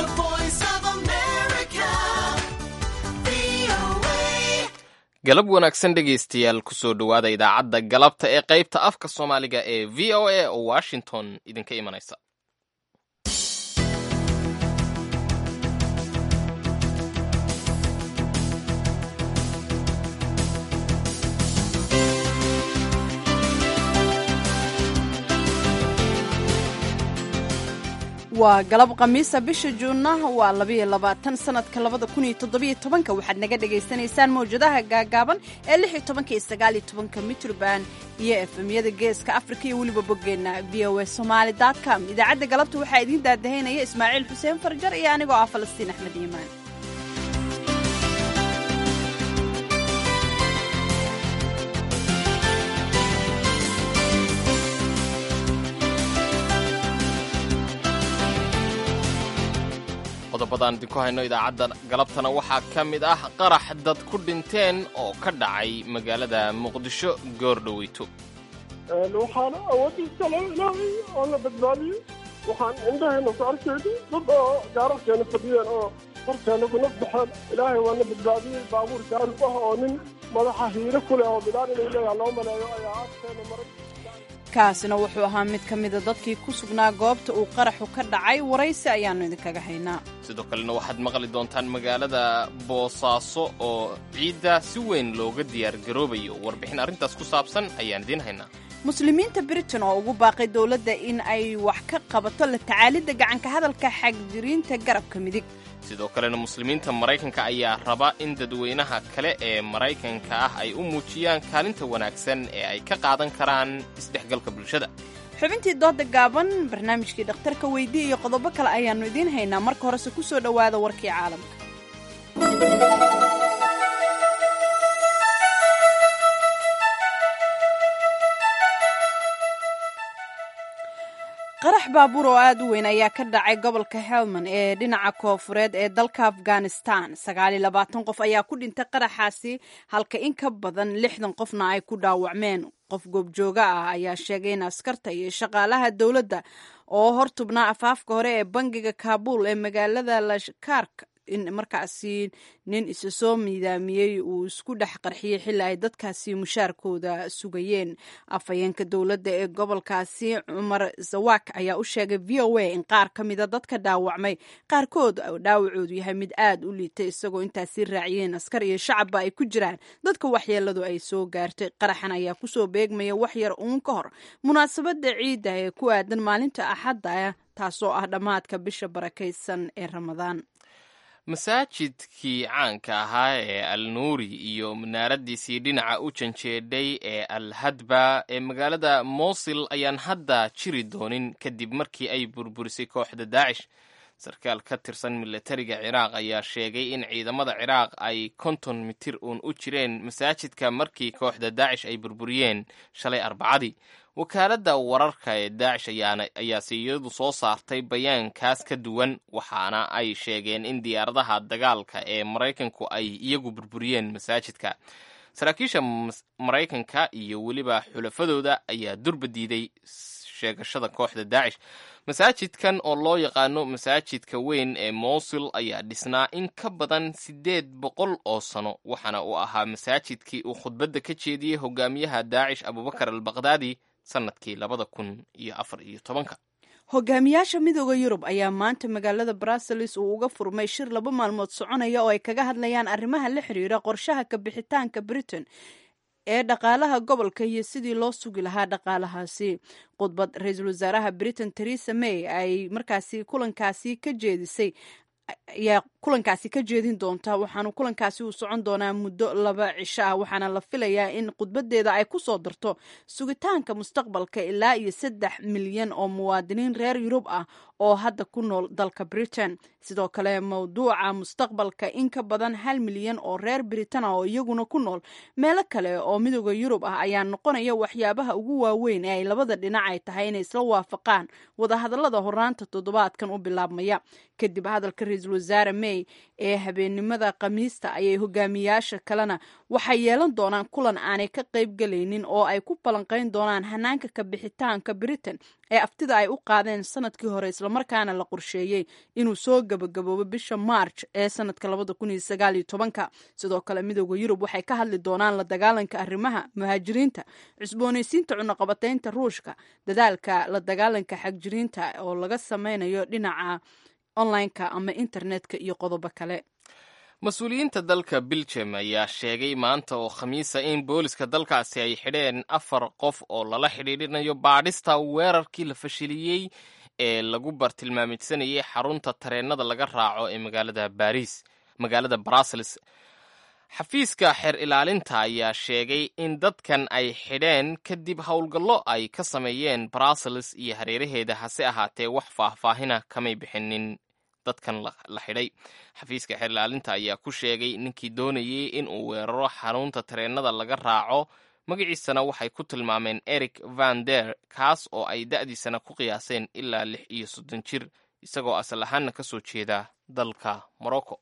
The voice of America. VOA. galab wanaagsan dhegaystayaal kusoo dhowaada idaacadda galabta ee qaybta afka soomaaliga ee v o a oo washington idinka imanaysa waa galab khamiisa bisha juunna waa labayo labaatan sanadka labada kun iyo toddobiyo tobanka waxaad naga dhagaysanaysaan mawjadaha gaagaaban ee lix iyo tobanka iyo sagaal iyo tobanka mitrban iyo efemyada geeska afrika iyo weliba boggeenna v o a somaali com idaacadda galabta waxaa idiin daadahaynaya ismaaciil xuseen farjar iyo anigoo ah falastiin axmed iimaan qodobadaan idinku hayno idaacadda galabtana waxaa ka mid ah qarax dad ku dhinteen oo ka dhacay magaalada muqdisho goordhoweyto waxaana awoodiisa loo ilaahay oo la badbaadiyey waxaan indhahayna ku arkayday dad oo gaararkeena fadhiyeen oo horteena kuna baxeen ilaahay waana badbaadiyey baabuur gaarib ah oo nin madaxa hiiro ku leh oo bilaan inuu leeyaha loo maleeyo ayaa agteena maray kaasina wuxuu ahaa mid ka mida dadkii ku sugnaa goobta uu qaraxu ka dhacay waraysi ayaannu idinkaga haynaa sidoo kalena waxaad maqli doontaan magaalada boosaaso oo ciidda si weyn looga diyaargaroobayo warbixin arrintaas ku saabsan ayaan idiin haynaa muslimiinta britain oo ugu baaqay dowladda in ay wax ka qabato la tacaalidda gacanka hadalka xagjiriinta garabka midig sidoo kalena muslimiinta maraykanka ayaa raba in dadweynaha kale ee maraykanka ah ay u muujiyaan kaalinta wanaagsan ee ay ka qaadan karaan isdhexgalka bulshada xubintii dooda gaaban barnaamijkii dhakhtarka weydii iyo qodobo kale ayaannu idiin haynaa marka horese ku soo dhowaada warkii caalamka qarax baabuur oo aad u weyn ayaa ka dhacay gobolka helmand ee dhinaca koofureed ee dalka afghanistan sagaal iyo labaatan qof ayaa ku dhintay qaraxaasi halka in ka badan lixdan qofna ay ku dhaawacmeen qof goobjooga ah ayaa sheegay in askarta iyo shaqaalaha dowladda oo hortubnaa afaafka hore ee bangiga kaabul ee magaalada lashkark in markaasi nin isa soo miidaamiyey uu isku dhex qarxiyey xilli ay dadkaasi mushaarkooda sugayeen afhayeenka dowladda ee gobolkaasi cumar zawak ayaa u sheegay v o a in qaar ka mida dadka dhaawacmay qaarkood dhaawacoodu yahay mid aad u liitay isagoo intaasi raaciyeen askar iyo shacabba ay ku jiraan dadka waxyeeladu ay soo gaartay qaraxan ayaa kusoo beegmaya wax yar uun ka hor munaasabadda ciidda ee ku aadan maalinta axadda taasoo ah dhammaadka bisha barakaysan ee ramadaan masaajidkii caanka ahaa ee al nuuri iyo munaaradiisii dhinaca u janjeedhay ee al hadba ee magaalada mosil ayaan hadda jiri doonin kadib markii ay burburisay kooxda daacish sarkaal ka tirsan milatariga ciraaq ayaa sheegay in ciidamada ciraaq ay konton mitir uun u jireen masaajidka markii kooxda daacish ay burburiyeen shalay arbacadii wakaaladda wararka ee daacish ayaase iyadu soo saartay bayaankaas ka duwan waxaana ay sheegeen in diyaaradaha dagaalka ee maraykanku ay iyagu burburiyeen masaajidka saraakiisha maraykanka iyo weliba xulafadooda ayaa durba diiday sheegashada kooxda daacish masaajidkan oo loo yaqaano masaajidka weyn ee mosul ayaa dhisnaa in ka badan siddeed boqol oo sano waxaana uu ahaa masaajidkii uu khudbadda ka jeediyey hogaamiyaha daacish abubakar al bakdaadi sanadkii labada kun iyo afar iyo tobanka hogaamiyaasha midooda yurub ayaa maanta magaalada brussels uu uga furmay shir laba maalmood soconaya oo ay kaga hadlayaan arrimaha la xiriira qorshaha ka bixitaanka britain ee dhaqaalaha gobolka iyo sidii loo sugi lahaa dhaqaalahaasi khudbad ra-iisul wasaaraha britain theresa may ay markaasi kulankaasi ka jeedisay ayaa kulankaasi ka jeedin doonta waxaanu kulankaasi uu socon doonaa muddo laba cisho ah waxaana la filayaa in khudbadeeda ay ku soo darto sugitaanka mustaqbalka ilaa iyo saddex milyan oo muwaadiniin reer yurub ah oo hadda ku nool dalka britain sidoo kale mawduuca mustaqbalka in ka badan hal milyan oo reer britain ah oo iyaguna ku nool meelo kale oo midooda yurub ah ayaa noqonaya waxyaabaha ugu waaweyn ee ay labada dhinac ay tahay inay isla waafaqaan wadahadalada horaanta toddobaadkan u bilaabmaya kadib hadalka ra-iisul ra-iisul wasaare may ee habeennimada khamiista ayay hogaamiyaasha kalena waxay yeelan doonaan kulan aanay ka qayb galaynin oo ay ku ballanqayn doonaan hanaanka ka bixitaanka britain ee aftida ay u qaadeen sanadkii hore islamarkaana la qorsheeyey inuu soo gabagaboobo bisha march ee sanadka labada kun iyo sagaal iyo tobanka sidoo kale midooda yurub waxay ka hadli doonaan la dagaalanka arrimaha muhaajiriinta cusboonaysiinta cunaqabataynta ruushka dadaalka la dagaalanka xagjiriinta oo laga sameynayo dhinaca online-ka ama internetka iyo qodobo kale mas-uuliyiinta dalka belgium ayaa sheegay maanta oo khamiisa in booliska dalkaasi ay xidheen afar qof oo lala xidhiidhinayo baadhista weerarkii la fashiliyey ee lagu bartilmaamidsanayay xarunta tareennada laga raaco ee magaalada baris magaalada brussels xafiiska xeer ilaalinta ayaa sheegay in dadkan ay xidheen kadib howlgallo ay ka sameeyeen brussels iyo hareeraheeda hase ahaatee wax faahfaahina kamay bixinin dadkan la xidhay xafiiska xeer ilaalinta ayaa ku sheegay ninkii doonayay in uu weeraro xarunta tareennada laga raaco magaciisana waxay ku tilmaameen eric van der kaas oo ay da'diisana ku qiyaaseen ilaa lix iyo soddon jir isagoo asal ahaanna ka soo jeeda dalka morocco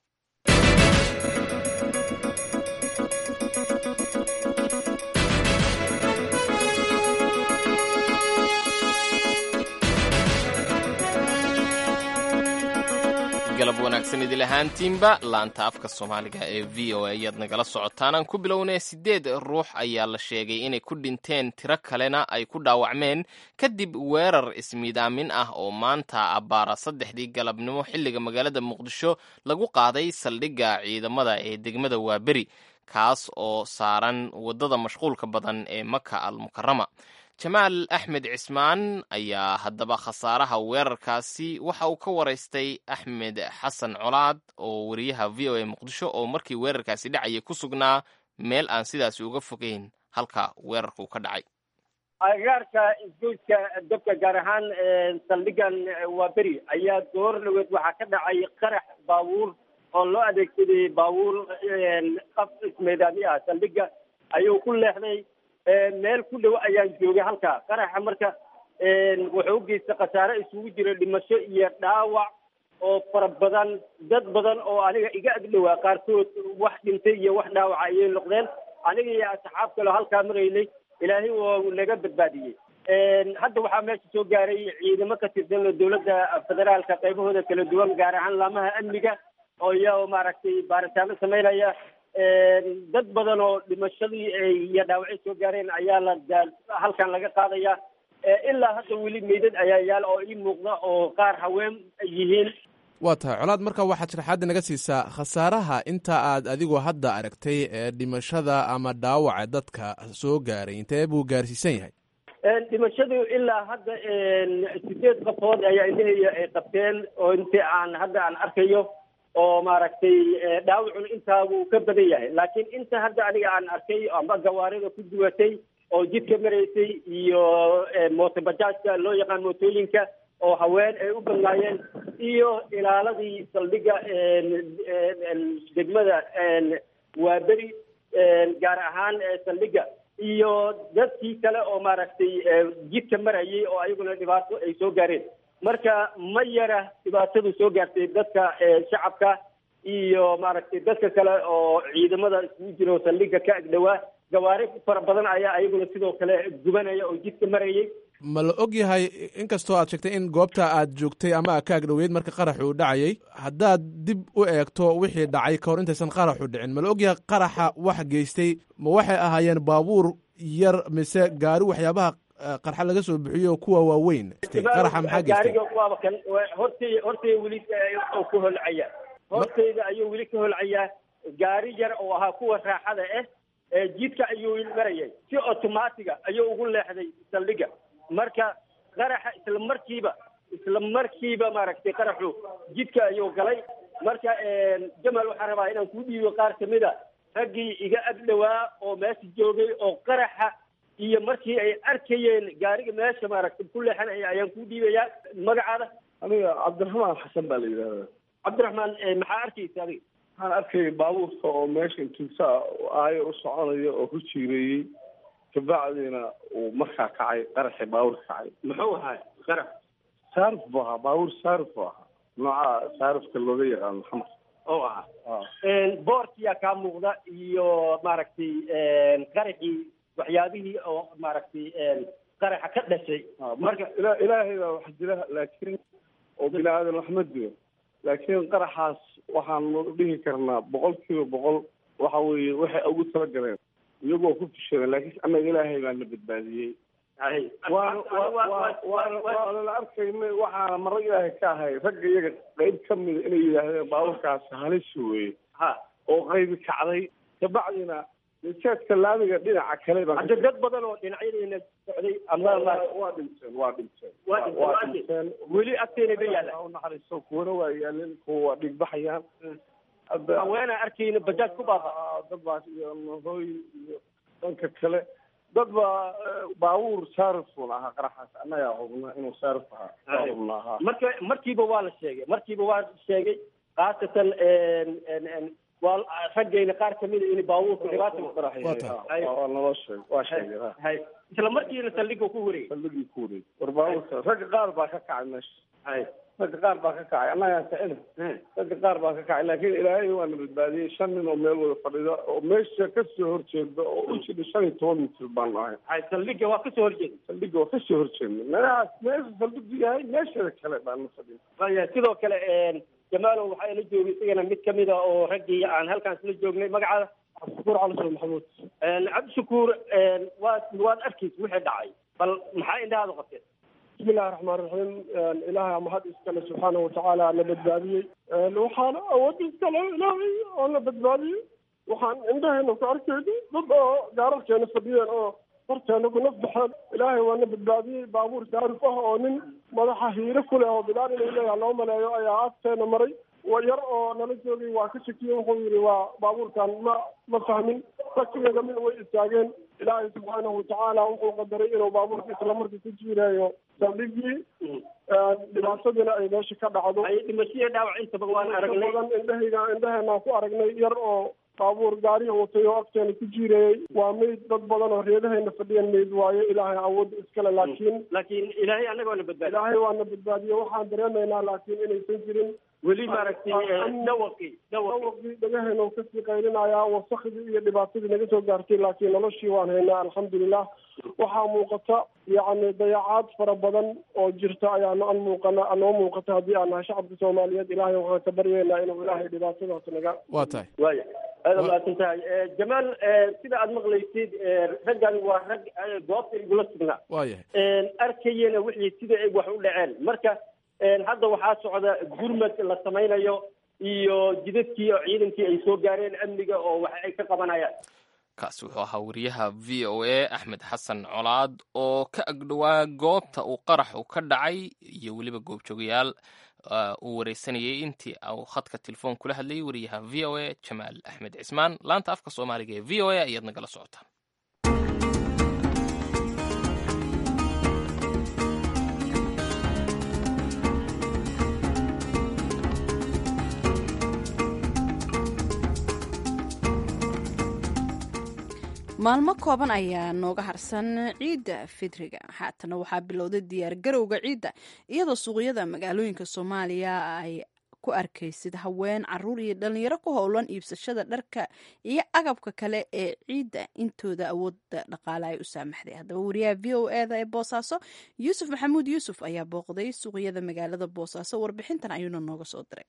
galab wanaagsan idil ahaantiinba laanta afka soomaaliga ee v o a ayaad nagala socotaan aan ku bilownay siddeed ruux ayaa la sheegay inay ku dhinteen tiro kalena ay ku dhaawacmeen kadib weerar ismiidaamin ah oo maanta abbaara saddexdii galabnimo xilliga magaalada muqdisho lagu qaaday saldhigga ciidamada ee degmada waaberi kaas oo saaran waddada mashquulka badan ee maka al mukarama jamaal axmed cismaan ayaa haddaba khasaaraha weerarkaasi waxa uu ka waraystay axmed xasan colaad oo wariyaha v o a muqdisho oo markii weerarkaasi dhacayay ku sugnaa meel aan sidaasi uga fogeyn halka weerarku ka dhacay agagaarka isgoyska dabka gaar ahaan saldhigan waa beri ayaa goor dhaweed waxaa ka dhacay qarax baabuur oo loo adeegsaday baabuur qaf ismeedaami ah saldhiga ayuu ku leexday meel ku dhow ayaan joogay halkaa qaraxa marka wuxuu u geystay khasaare isugu jira dhimasho iyo dhaawac oo fara badan dad badan oo aniga iga agdhowaa qaarkood wax dhintay iyo wax dhaawaca ayay noqdeen aniga iyo asxaab kaleo halkaa maraynay ilaahay oo naga badbaadiyey hadda waxaa meesha soo gaaray ciidamo ka tirsan dowladda federaalka qaybahooda kala duwan gaar ahaan laamaha amniga oo iya maaragtay baaritaano samaynaya dad badan oo dhimashadii iyo dhaawacyo soo gaareen ayaa la halkan laga qaadaya ilaa hadda weli meydad ayaa yaal oo ii muuqda oo qaar haween yihiin waa tahay colaad marka waxaad sharaxaadda naga siisaa khasaaraha inta aad adigu hadda aragtay ee dhimashada ama dhaawaca dadka soo gaaray intee buu gaarsiisan yahay dhimashadu ilaa hadda sideed qafood ayaa indhahaya ay qabteen oo intii aan hadda aan arkayo oo maaragtay dhaawacuna intaa wuu ka badan yahay laakiin inta hadda aniga aan arkay amba gawaarida ku duwatay oo jidka maraysay iyo mootobajaajka loo yaqaan mootooyinka oo haween ay u badnaayeen iyo ilaaladii saldhiga degmada waaberi gaar ahaan saldhiga iyo dadkii kale oo maaragtay jidka marayay oo ayaguna dhibaato ay soo gaareen marka ma yara dhibaatadu soo gaartay dadka shacabka iyo maaragtay dadka kale oo ciidamada isugu jiro saldhiga ka agdhowaa gawaari fara badan ayaa ayaguna sidoo kale gubanaya oo jidka marayay ma la og yahay inkastoo aad sheegtay in goobta aad joogtay ama aad ka agdhoweyd marka qaraxu uu dhacayay haddaad dib u eegto wixii dhacay ka hor intaysan qaraxu dhicin ma la og yahay qaraxa wax geystay ma waxay ahaayeen baabuur yar mise gaari waxyaabaha qarxa laga soo bixiyo kuwa waaweyn qaraxa maxaa geystay gaariga waaba kan hortay hortay weli oo ku holcaya hortayda ayuu weli ka holcayaa gaari yar oo ahaa kuwa raaxada ah jidka ayuu marayay si automatiga ayuu ugu leexday saldhiga marka qaraxa isla markiiba isla markiiba maaragtay qaraxu jidka ayuu galay marka jamal waxaan rabaa inaan ku dhiibo qaar kamid a raggii iga agdhowaa oo meesha joogay oo qaraxa iyo markii ay arkayeen gaariga meesha maaragtay ku leexanaya ayaan ku dhiibayaa magacaada aniga cabdiraxmaan xasan baa la yidhahdaa cabdiraxmaan maxaa arkaysa adiga waxaan arkayay baabuurka oo meesha intuusaa aayo u soconaya oo ku jiireeyey kabacdiina uu markaa kacay qaraxii baabuurka kacay muxuu ahaa qarax saarif buu ahaa baabuur saarif buu ahaa nooca saarifka looga yaqaano xamar oo ah boorkiyaa kaa muuqda iyo maaragtay qaraxii waxyaabihii oo maaragtay qaraxa ka dhashay marka ila ilaahay baa wax jira laakiin oo bini aadan wax ma dilo laakiin qaraxaas waxaanu dhihi karnaa boqol kiiba boqol waxa weeye waxay ugu talagaleen iyagoo ku fishadeen laakiin annaga ilaahay baa na badbaadiyey waana la arkayna waxaana mara ilaahay ka ahay ragga iyaga qayb ka mida inay yidhaahdeen baaburkaasi halis weeye ha oo qaybi kacday kabacdina jeedka laamiga dhinaca kale baa hadda dad badan oo dhinacyadayna socday ama waa dhinteen waa dhinteen Waa dhinteen, waa dhinteen weli agteena ba yaalla u naxariisto kuwana waa yaalin kuwa waa dhigbaxayaan hadda haweenaa arkayna bajaaj ku baaqa Ah, dad baa iyo hooy iyo dhanka kale dad baa eh, baabuur saarifun ahaa qaraxaas annagaa hubna inuu saarif ahaa waa hubna ahaa marka markiiba waa la sheegay markiiba waa sheegay khaasatan waa raggayna qaar kamida in baabuurku dhibaata Waa tahay. waa naloo sheeg waa sheegay ha. hay isla markiina saldhigga ku wareegay saldhigii ku wareeg war baabuurka ragga qaar baa ka kacay meesha hay ragga qaar baa ka kacay annagaa kicina ragga qaar baa ka kacay laakiin ilaahay waana badbaadiyey shan nin oo meel wada fadhida oo meesha kasoo horjeeda oo u jira shan iyo toban mitir baan ahay hay saldhigga waa kasoo horjeeda saldhigga waa kasoo horjeedna meelahaas meesha saldhigu yahay meeshada kale baan na fadhin Waya, sidoo kale jamaalow waxaa ila joogay isagana mid kamid a oo raggii aan halkaan isla joognay magacaada cabdishakuur cali soo maxamuud cabdishakuur waad waad arkaysa wixii dhacay bal maxaa indhahaada qabteen bismi illahi raxmaan raxiim ilaahay mahad iskale subxaana watacaala na badbaadiyey waxaana awood iskale ilaahay oo na badbaadiyey waxaan indhaheena ku arkayna dad oo gaararkeena fadhiyeen oo horteena ku naf baxeen ilaahay waa na badbaadiyey baabuur saarif ah oo nin madaxa hiire ku leh oo bilaal inuu leeyahay loo maleeyo ayaa agteena maray wa yar oo nala joogay waa ka shakiyey wuxuu yidhi waa baabuurkan ma ma fahmin shakigeeda mid way istaageen ilaahay subxaanahu watacaala wuxuu qadaray inuu baabuurka islamarkii ku jiirayo saldhigii dhibaatadina ay meesha ka dhacdo ay dhimashadii dhaawac intaba waan aragnay badan indhahayga indhaheenaan ku aragnay yar oo baabuur gaariga watay oo agteena ku jiirayey waa meyd dad badan oo reedahayna fadhiyan meyd waaye ilaahay awood iskale laakiin laakiin ilaahay annaga waana badbaadi ilaahay waana badbaadiye waxaan dareemaynaa laakiin inaysan jirin weli maaragtay dhawaqii dhawaqii dhawaqii dhagaheena uu kasii qaylinayaa wasakhdii iyo dhibaatadii naga soo gaartay laakiin noloshii waan haynaa alxamdulilah waxaa muuqata yacni dayacaad fara badan oo jirta ayaanu an muuqana noo muuqata haddii aan nahay shacabka soomaaliyeed ilaahay waxaan ka baryeynaa inuu ilaahay dhibaatadaas naga waa tahay waaya aada mahadsan tahay jamaal sida aad maqlaysid raggan waa rag goobta igula sugnaa waayahay arkayena wixii sida ay wax u dhaceen marka hadda waxaa socda gurmad la samaynayo iyo jidadkii oo ciidankii ay soo gaareen amniga oo wax ay ka qabanayaan kaasi wuxuu ahaa wariyaha v o a axmed xasan colaad oo ka agdhowaa goobta uu qaraxu ka dhacay iyo weliba goobjoogayaal uu wareysanayay intii uu khadka telefoon kula hadlayay wariyaha v o a jamaal axmed cismaan laanta afka soomaaliga ee v o a ayaad nagala socotaan maalmo kooban ayaa nooga harsan ciidda fidriga haatana waxaa bilowday diyaar garowga ciidda iyadoo suuqyada magaalooyinka soomaaliya ay ku arkaysid haween caruur iyo dhalinyaro ku howlan iibsashada dharka iyo agabka kale ee ciidda intooda awoodda dhaqaale ay u saamaxday haddaba wariyaha v o eda ee boosaaso yuusuf maxamuud yuusuf ayaa booqday suuqyada magaalada boosaaso warbixintan ayuuna nooga soo diray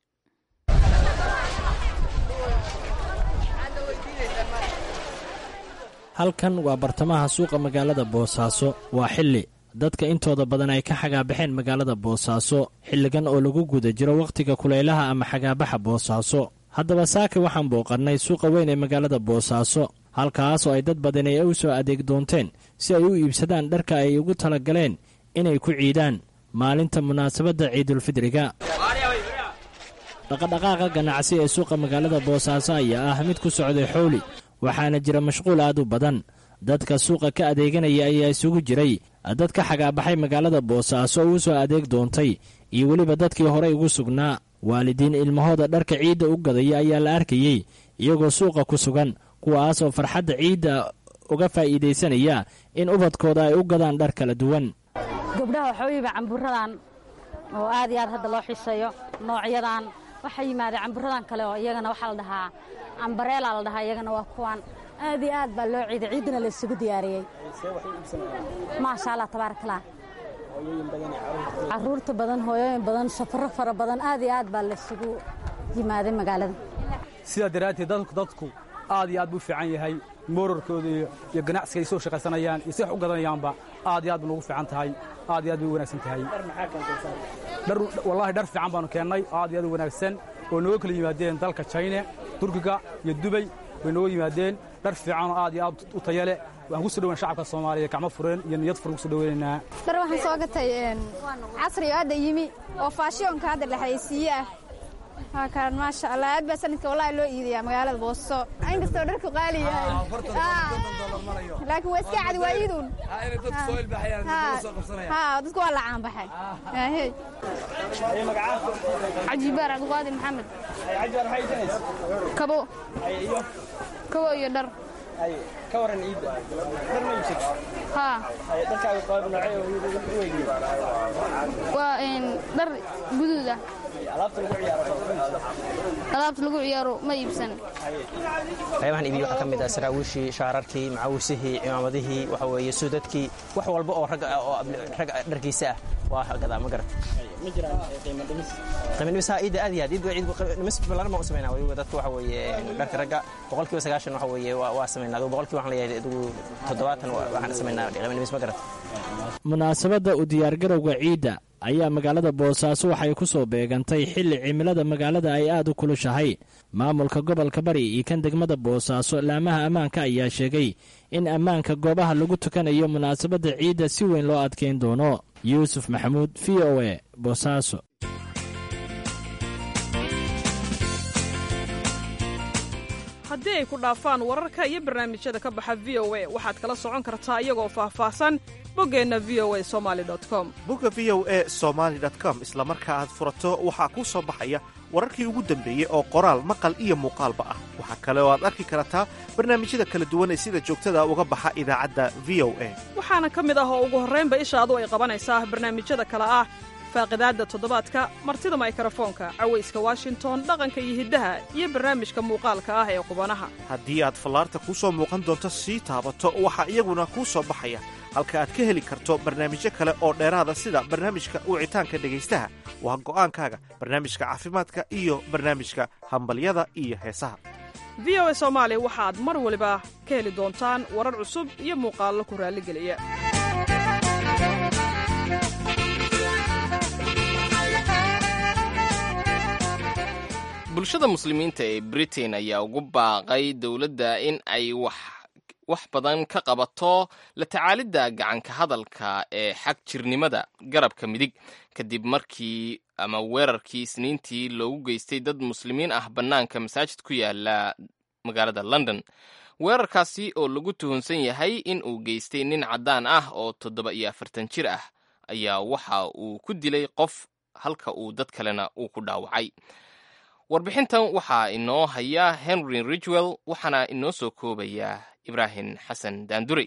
halkan waa bartamaha suuqa magaalada boosaaso waa xilli dadka intooda badan ay ka xagaabaxeen magaalada boosaaso xilligan oo lagu guda jiro wakhtiga kulaylaha ama xagaabaxa boosaaso haddaba saaka waxaan booqannay suuqa weyn ee magaalada boosaaso halkaasoo ay dad badan ay u soo adeeg doonteen si ay u iibsadaan dharka ay ugu tala galeen inay ku ciidaan maalinta munaasabadda ciidulfidriga dhaqadhaqaaqa ganacsi ee suuqa magaalada boosaaso ayaa ah mid ku socday xowli waxaana jira mashquul aad u badan dadka suuqa ka adeeganaya ayaa isugu jiray dad ka xagaabaxay magaalada boosaaso oo u soo adeeg doontay iyo weliba dadkii horey ugu sugnaa waalidiin ilmahooda dharka ciidda u gadaya ayaa la arkayey iyagoo suuqa ku sugan kuwaasoo farxadda ciidda uga faa'iidaysanaya in ubadkooda ay u gadaan dhar kala duwan gabdhaha waxooyiba camburadan oo aad iyo aad hadda loo xiiseeyo noocyadan waxaa yimaadeen camburadan kale oo iyagana waxaa la dhahaa cambareela la dhahaa iyagana waa kuwan aad iyo aad baa loo ciiday ciiddana la isugu diyaariyey maasha allah tabaarak allah caruurta badan hooyooyin badan safaro fara badan aad iyo aad baa la isugu yimaaday magaalada sidaa daraadteed dadku dadku aad iyo aad buu fiican yahay moorarkooda iyo iyo ganacsiga ay soo shaqaysanayaan iyo si wax u gadanayaanba aad iyo aad buu nagu fiican tahay aad iyo aad bay u wanaagsan tahay dhar wallaahi dhar fiican baanu keennay aad iyo aad u wanaagsan oo nooga kala yimaadeen dalka jayne turkiga iyo dubay way nooga yimaadeen dhar fiicanoo aad iyo aad u taya leh waxaan ku soo dhowaan shacabka soomaaliya gacmo fureen iyo niyad furan ku soo dhoweynaynaa dhar waxaan soo gatay casri oo hadda yimi oo faashiyonka hadda dhexaysiiye ah waa kaan maasha allah aad baa sanadka wallahi loo iidayaa magaalada booso inkastoo dharku qaali yahay laakiin waa iska cadi waa iiduun dadku waa la caanbaxay cajibaar cabdiqaadir maxamed kabo kabo iyo dhar ka waran ciidda dhar ma iibsatid haa dharkaaga qaab noocee oo u waa dhar guduud ah alaabta lagu ciyaaro alaabta lagu ciyaaro ma iibsan qaybahan iibiyo waxaa ka mid ah saraawiishii shaararkii macawisihii cimaamadihii waxa weeye suudadkii wax walba oo rag oo rag dharkiisa ah waa gadaa ma garata ma jiraan qiimo dhimis qiimo dhimis haa iidda aad iyo aad iidda ciid dhimis ballaaran baan u samaynaa weliba dadka waxa weeye dharka ragga boqolkiiba sagaashan waxa weeye waa waa samaynaa adigu boqolkiiba waxaan leeyahay adigu toddobaatan waxaan samaynaa qiimo dhimis ma garata munaasabadda u diyaargarowga ciidda ayaa magaalada boosaaso waxay ku soo beegantay xilli cimilada magaalada ay aad u kulushahay maamulka gobolka bari iyo kan degmada boosaaso laamaha ammaanka ayaa sheegay in ammaanka goobaha lagu tukanayo munaasabadda ciidda si weyn loo adkeyn doono yuusuf maxamuud v o e boosaaso haddii ay ku dhaafaan wararka iyo barnaamijyada ka baxa v o a waxaad kala socon kartaa iyagoo faahfaahsan boggeenna v o a somali com bogga v o e somaali com isla marka aad furato waxaa kuu soo baxaya wararkii ugu dambeeyey oo qoraal maqal iyo muuqaalba ah waxaa kale oo aad arki kartaa barnaamijyada kala duwan ee sida joogtada uga baxa idaacadda v o a waxaana ka mid ah oo ugu horraynba ishaadu ay qabanaysaa barnaamijyada kale ah faaqidaadda toddobaadka martida maykrofoonka cawayska washington dhaqanka iyo hiddaha iyo barnaamijka muuqaalka ah ee qubanaha haddii aad fallaarta kuu soo muuqan doonto sii taabato waxaa iyaguna kuu soo baxaya halka aad ka heli karto barnaamijyo kale oo dheeraada sida barnaamijka wicitaanka dhegaystaha waa go'aankaaga barnaamijka caafimaadka iyo barnaamijka hambalyada iyo heesaha v o a soomaali waxaad mar waliba ka heli doontaan warar cusub iyo muuqaallo ku raalligeliya bulshada muslimiinta ee britain ayaa ugu baaqay dowladda in ay wax wax badan ka qabato la tacaalidda gacanka hadalka ee xag jirnimada garabka midig kadib markii ama weerarkii isniintii loogu geystay dad muslimiin ah bannaanka masaajid ku yaala magaalada london weerarkaasi oo lagu tuhunsan yahay in uu geystay nin caddaan ah oo toddoba iyo afartan jir ah ayaa waxa uu ku dilay qof halka uu dad kalena uu ku dhaawacay warbixintan waxaa inoo haya henry ridgwell waxaana inoo soo koobayaa ibraahim xasan daandurey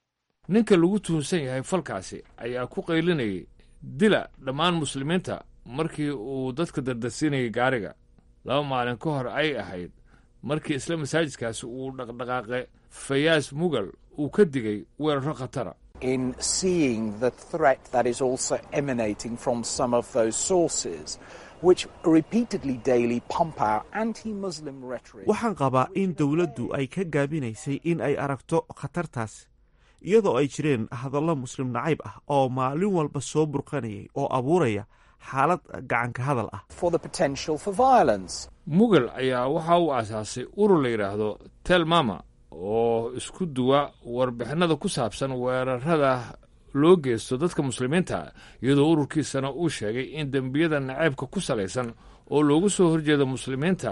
ninka lagu tuhunsan yahay falkaasi ayaa ku qaylinayay dila dhammaan muslimiinta markii uu dadka dardarsiinayay gaariga laba maalin ka hor ay ahayd markii isla masaajidkaasi uu dhaqdhaqaaqe fayaas mugal uu ka digay weeraro khatara in seeing the threat that is also emanating from some of those sources which repeatedly daily pump out anti-Muslim rhetoric. waxaan qabaa in dowladdu ay ka gaabinaysay in ay aragto khatartaas iyadoo ay jireen hadallo muslim nacayb ah oo maalin walba soo burqanayay oo abuuraya xaalad gacanka hadal ah for the potential for violence. mugal ayaa waxa uu aasaasay urur la yidhaahdo telmama oo isku duwa warbixinada ku saabsan weerarada loo geysto dadka muslimiinta iyadoo ururkiisana uu sheegay in dembiyada naceybka ku salaysan oo loogu soo horjeeda muslimiinta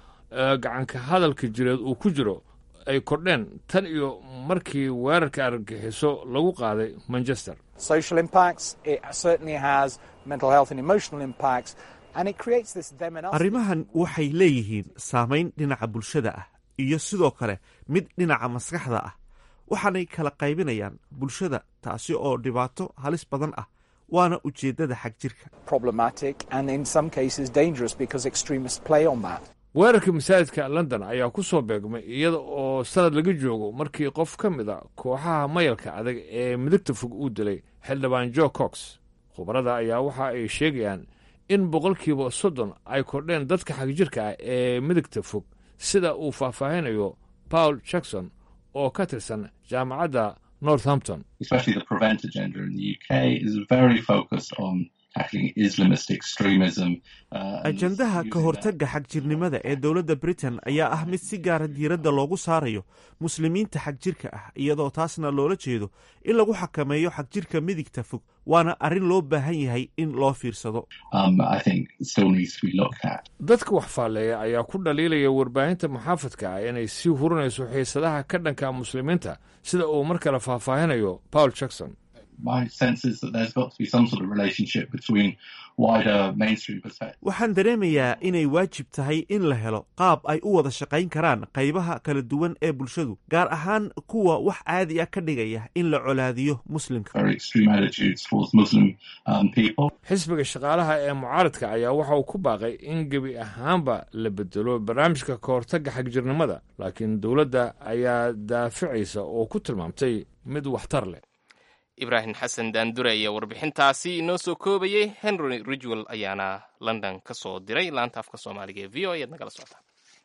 gacanka hadalka jireed uu ku jiro ay kordheen tan iyo markii weerarka argagixiso lagu qaaday manchester Social impacts, it certainly has mental health and emotional impacts, and it creates this them and us. arrimahan waxay leeyihiin saamayn dhinaca bulshada ah iyo sidoo kale mid dhinaca maskaxda ah waxaanay kala qaybinayaan bulshada taasi oo dhibaato halis badan ah waana ujeeddada xag jirka problematic and in some cases dangerous because extremists play on that. weerarka masaajidka london ayaa ku soo beegmay iyada oo sanad laga joogo markii qof ka mid a kooxaha mayalka adag ee midigta fog uu dilay xildhibaan jo cox khubarada ayaa waxa ay sheegayaan in boqolkiiba soddon ay kordheen dadka xagjirka ah ee midigta fog sida uu faahfaahinayo paul jackson oo ka tirsan jaamacadda northampton especially the prevent agenda in the UK, is very focused on tackling Islamist extremism. Uh, and ajandaha ka hortagga xagjirnimada ee dowladda britain ayaa ah mid si gaara diiradda loogu saarayo muslimiinta xagjirka ah iyadoo taasna loola jeedo in lagu xakameeyo xagjirka midigta fog waana arrin loo baahan yahay in loo fiirsado um, I think still needs to be looked at. dadka wax faalleeya ayaa ku dhaliilaya warbaahinta muxaafadka ah inay sii hurinayso xiisadaha ka dhanka muslimiinta sida uu mar kale faahfaahinayo paul jackson My sense is that there's got to be some sort of relationship between wider mainstream perspective. waxaan dareemayaa inay waajib tahay in la helo qaab ay u wada shaqayn karaan qaybaha kala duwan ee bulshadu gaar ahaan kuwa wax caadi ah ka dhigaya in la colaadiyo muslimka Very extreme attitudes towards Muslim um, people. xisbiga shaqaalaha ee mucaaradka ayaa waxa uu ku baaqay in gebi ahaanba la bedelo barnaamijka ka hortagga xagjirnimada laakiin dowladda ayaa daaficaysa oo ku tilmaamtay mid waxtar leh ibraahim xasan daandure ayaa warbixintaasi inoo soo koobayey henry ridgwell ayaana london ka soo diray laanta afka soomaaliga ee v o ayaad nagala socotaa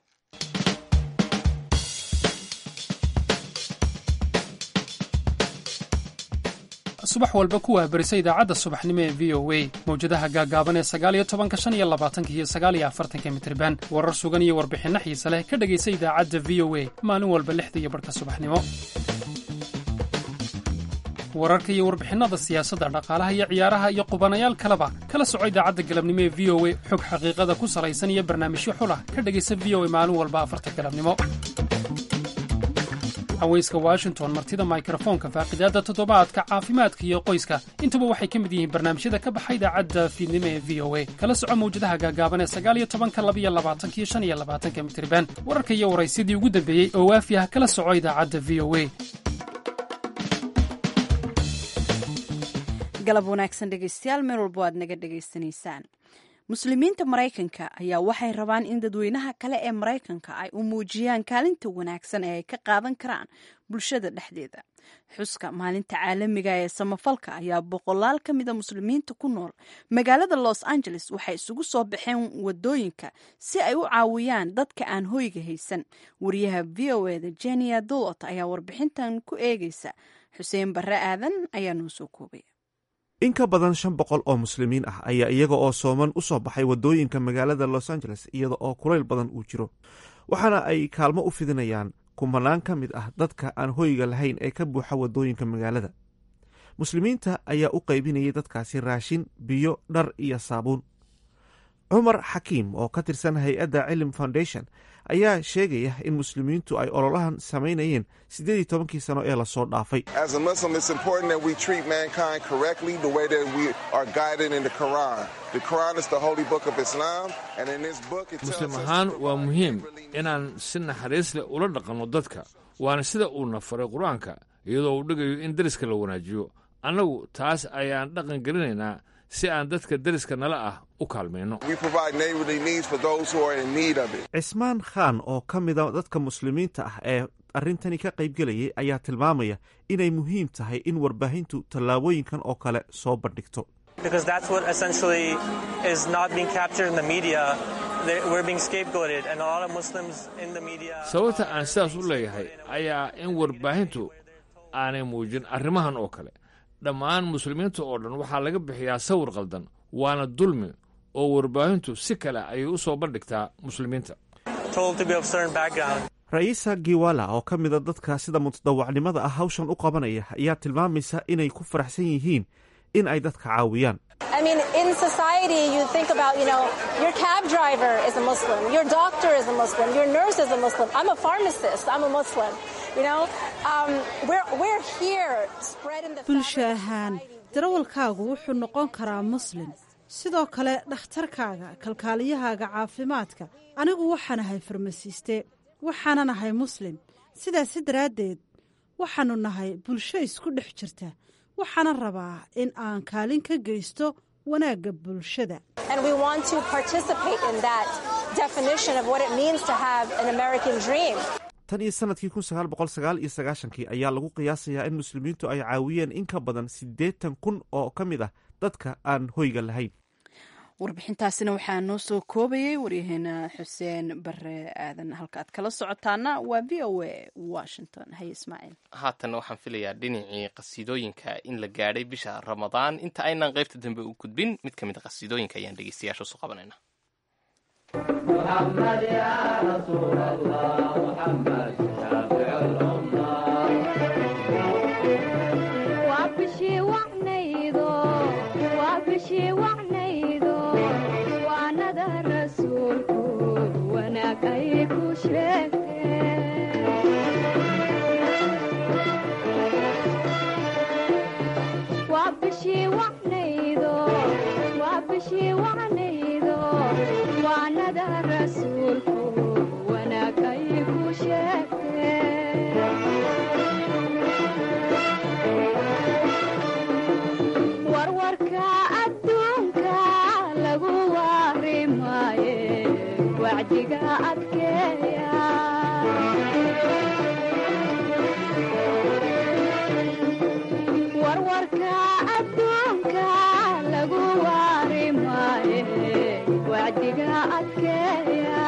subax walba ku wahbarisa idaacadda subaxnimo ee v o a mawjadaha gaagaaban ee sagaaliyo tobanka shan iyo labaatanka iyo sagaaliyo afartanka mitriban warar sugan iyo warbixinno xiise leh ka dhegaysa idaacadda v o a maalin walba lixda iyo barhka subaxnimo wararka iyo warbixinnada siyaasadda dhaqaalaha iyo ciyaaraha iyo qubanayaal kaleba kala soco idaacadda galabnimo ee v o a xog xaqiiqada ku salaysan iyo barnaamijyo xulah ka dhegaysa v o a maalin walba afarta galabnimo haweyska washington martida mikrofoonka faaqidaadda toddobaadka caafimaadka iyo qoyska intuba waxay ka mid yihiin barnaamijyada ka baxa idaacadda fiidnimo ee v o a kala soco mawjadaha gaagaaban ee sagaaliyo tobanka labiyo labaatanka iyo shan iyo labaatanka mitriban wararka iyo waraysyadii ugu dambeeyey oo waafi ah kala soco idaacadda v o a galab wanaagsan dhegaystayaal meel walbo aad naga dhegaysanaysaan muslimiinta maraykanka ayaa waxay rabaan in dadweynaha kale ee maraykanka ay u muujiyaan kaalinta wanaagsan ee ay ka qaadan karaan bulshada dhexdeeda xuska maalinta caalamiga ee samafalka ayaa boqolaal ka mida muslimiinta ku nool magaalada los angeles waxay isugu soo baxeen wadooyinka si ay u caawiyaan dadka aan hoyga haysan wariyaha v o eda jenia dulot ayaa warbixintan ku eegeysa xuseen barre aadan ayaa noo soo koobaya in ka badan shan boqol oo muslimiin ah ayaa iyaga oo sooman u soo baxay waddooyinka magaalada los angeles iyada oo kulayl badan uu jiro waxaana ay kaalmo u fidinayaan kumanaan ka mid ah dadka aan hoyga lahayn ee ka buuxa waddooyinka magaalada muslimiinta ayaa u qaybinayay dadkaasi raashin biyo dhar iyo saabuun cumar xakiim oo ka tirsan hay-adda cilim foundation ayaa sheegaya in muslimiintu ay ololahan samaynayeen siddeed iyo tobankii sano ee lasoo dhaafay As a Muslim, it's important that we treat mankind correctly the way that we are guided in the Quran. The Quran is the holy book of Islam, and in this book it tells muslim us ahaan waa muhiim inaan si naxariis leh ula dhaqanno dadka waana sida uuna faray qur-aanka iyadoo uu dhigayo in deriska la wanaajiyo annagu taas ayaan dhaqan gelinaynaa si aan dadka deriska nala ah u kaalmayno we provide neighborly needs for those who are in need of it. cismaan khaan oo ka mida dadka muslimiinta ah ee arrintani ka qaybgelayay ayaa tilmaamaya inay muhiim tahay in warbaahintu tallaabooyinkan oo kale soo bandhigto because that's what essentially is not being captured in the media. They- We're being scapegoated, and a lot of Muslims in the media. sababta aan sidaas u leeyahay ayaa in warbaahintu aanay muujin arrimahan oo kale dhammaan muslimiinta oo dhan waxaa laga bixiyaa sawir qaldan waana dulmi oo warbaahintu si kale ayay u soo bandhigtaa muslimiinta told to be of certain background. ra'iisa giwala oo ka mida dadka sida mutadawacnimada ah hawshan u qabanaya ayaa tilmaamaysa inay ku faraxsan yihiin in ay dadka caawiyaan I mean, in society, you think about, you know, your cab driver is a Muslim, your doctor is a Muslim, your nurse is a Muslim. I'm a pharmacist, I'm a Muslim. You know, um, we're, we're here spreading the bulsho ahaan darawalkaagu wuxuu noqon karaa muslim sidoo kale dhakhtarkaaga kalkaaliyahaaga caafimaadka anigu waxaan ahay farmasiiste waxaanan ahay muslim sidaasi daraaddeed waxaannu nahay bulsho isku dhex jirta waxaana rabaa in aan kaalin ka geysto wanaagga bulshada And we want to participate in that definition of what it means to have an American dream. tan iyo sanadkii kun sagaal boqol sagaal iyo sagaashankii ayaa lagu qiyaasayaa in muslimiintu ay caawiyeen in ka badan siddeetan kun oo ka mid ah dadka aan hoyga lahayn warbixintaasina waxaa noo soo koobayay waryaheena xuseen bare aadan halka aad kala socotaana waa v o a washington haye ismaaciil haatan waxaan filayaa dhinacii qasiidooyinka in la gaadhay bisha ramadaan inta aynaan qaybta dambe u gudbin mid ka mid a qasiidooyinka ayaan dhegeystayaasha usu qabanayna محمد يا رسول الله محمد شافع الأمة وابشي وعنيدو وابشي وعنيدو وانا ذا رسولك وانا كيف وابشي وعنيدو وابشي وعنيدو وانا ذا رسولك وانا كيف warwarka adduunka lagu waari maaye wacdiga adkeeya warwarka adduunka lagu waari maaye wacdiga adkeeya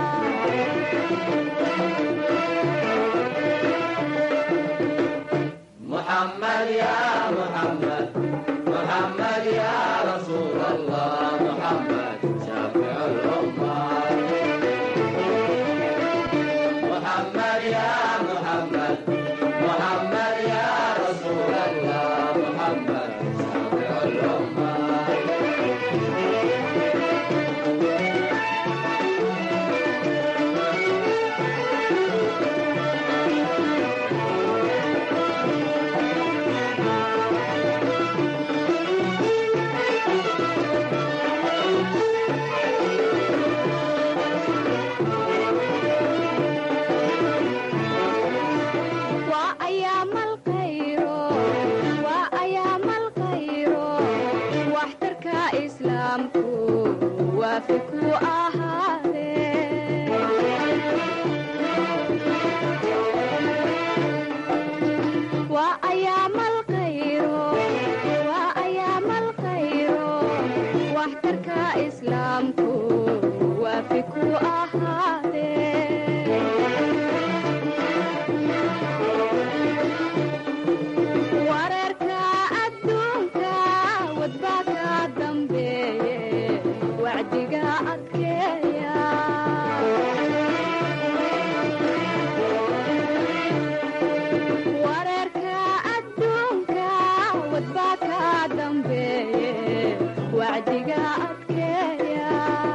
محمد يا محمد محمد يا رسول الله محمد شافع الأمة محمد يا محمد محمد يا رسول الله محمد شافع الأمة وأيام الخير وأيام الخير واحترك إسلامك وافك وأيام الخير وأيام الخير واحترك إسلامك وافك wararka adduunka wadbaka dambeeye wacdiga adkeeya wararka adduunka wadbaka dambeeye wacdiga adkeeya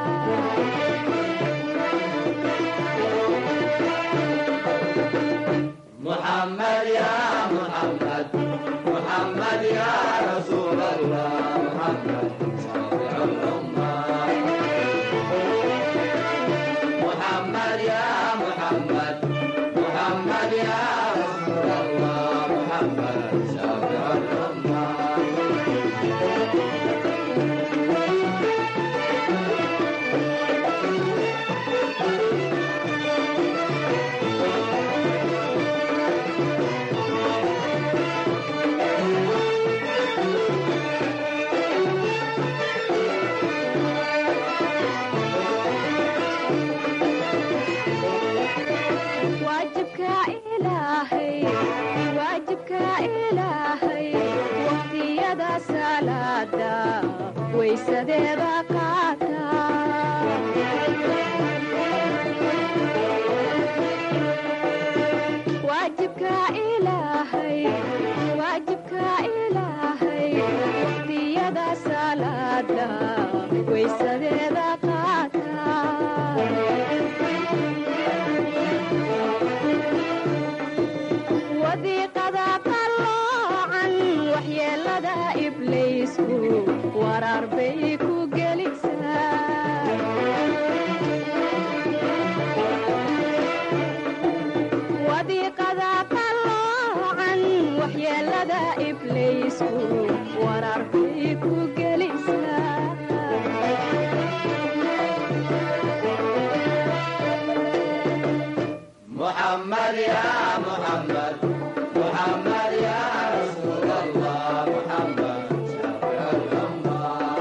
محمد يا محمد محمد يا رسول الله محمد شافع الأمة محمد يا محمد محمد يا رسول الله محمد شافع الأمة waajibka ilaahay waajibka ilaahay waqtiyada salaada waysadeeda qaata waajibka ilaahay waajibka ilaahay waqtiyada salaada waysadeeda qaata wadiiqada qalloocan waxyeelada ibliisku waraar bay ku gelisaa wadiiqada qalloocan waxyeelada ibliisku محمد يا محمد محمد يا رسول الله محمد شافع الأمة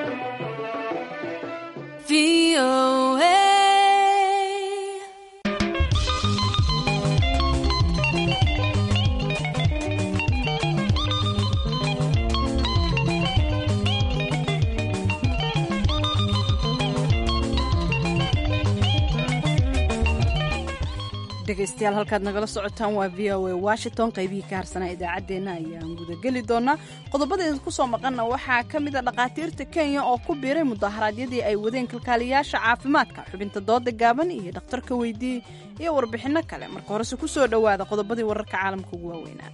dhegaystayaal halkaad nagala socotaan waa v o a washington qaybihii ka harsanaa idaacaddeenna ayaan gudageli doonaa qodobada idinku soo maqanna waxaa ka mid a dhakhaatiirta kenya oo ku biiray mudaharaadyadii ay wadeen kalkaaliyaasha caafimaadka xubinta dooda gaaban iyo dhakhtarka weydii iyo warbixinno kale marka horese ku soo dhowaada qodobadii wararka caalamka ugu waaweynaa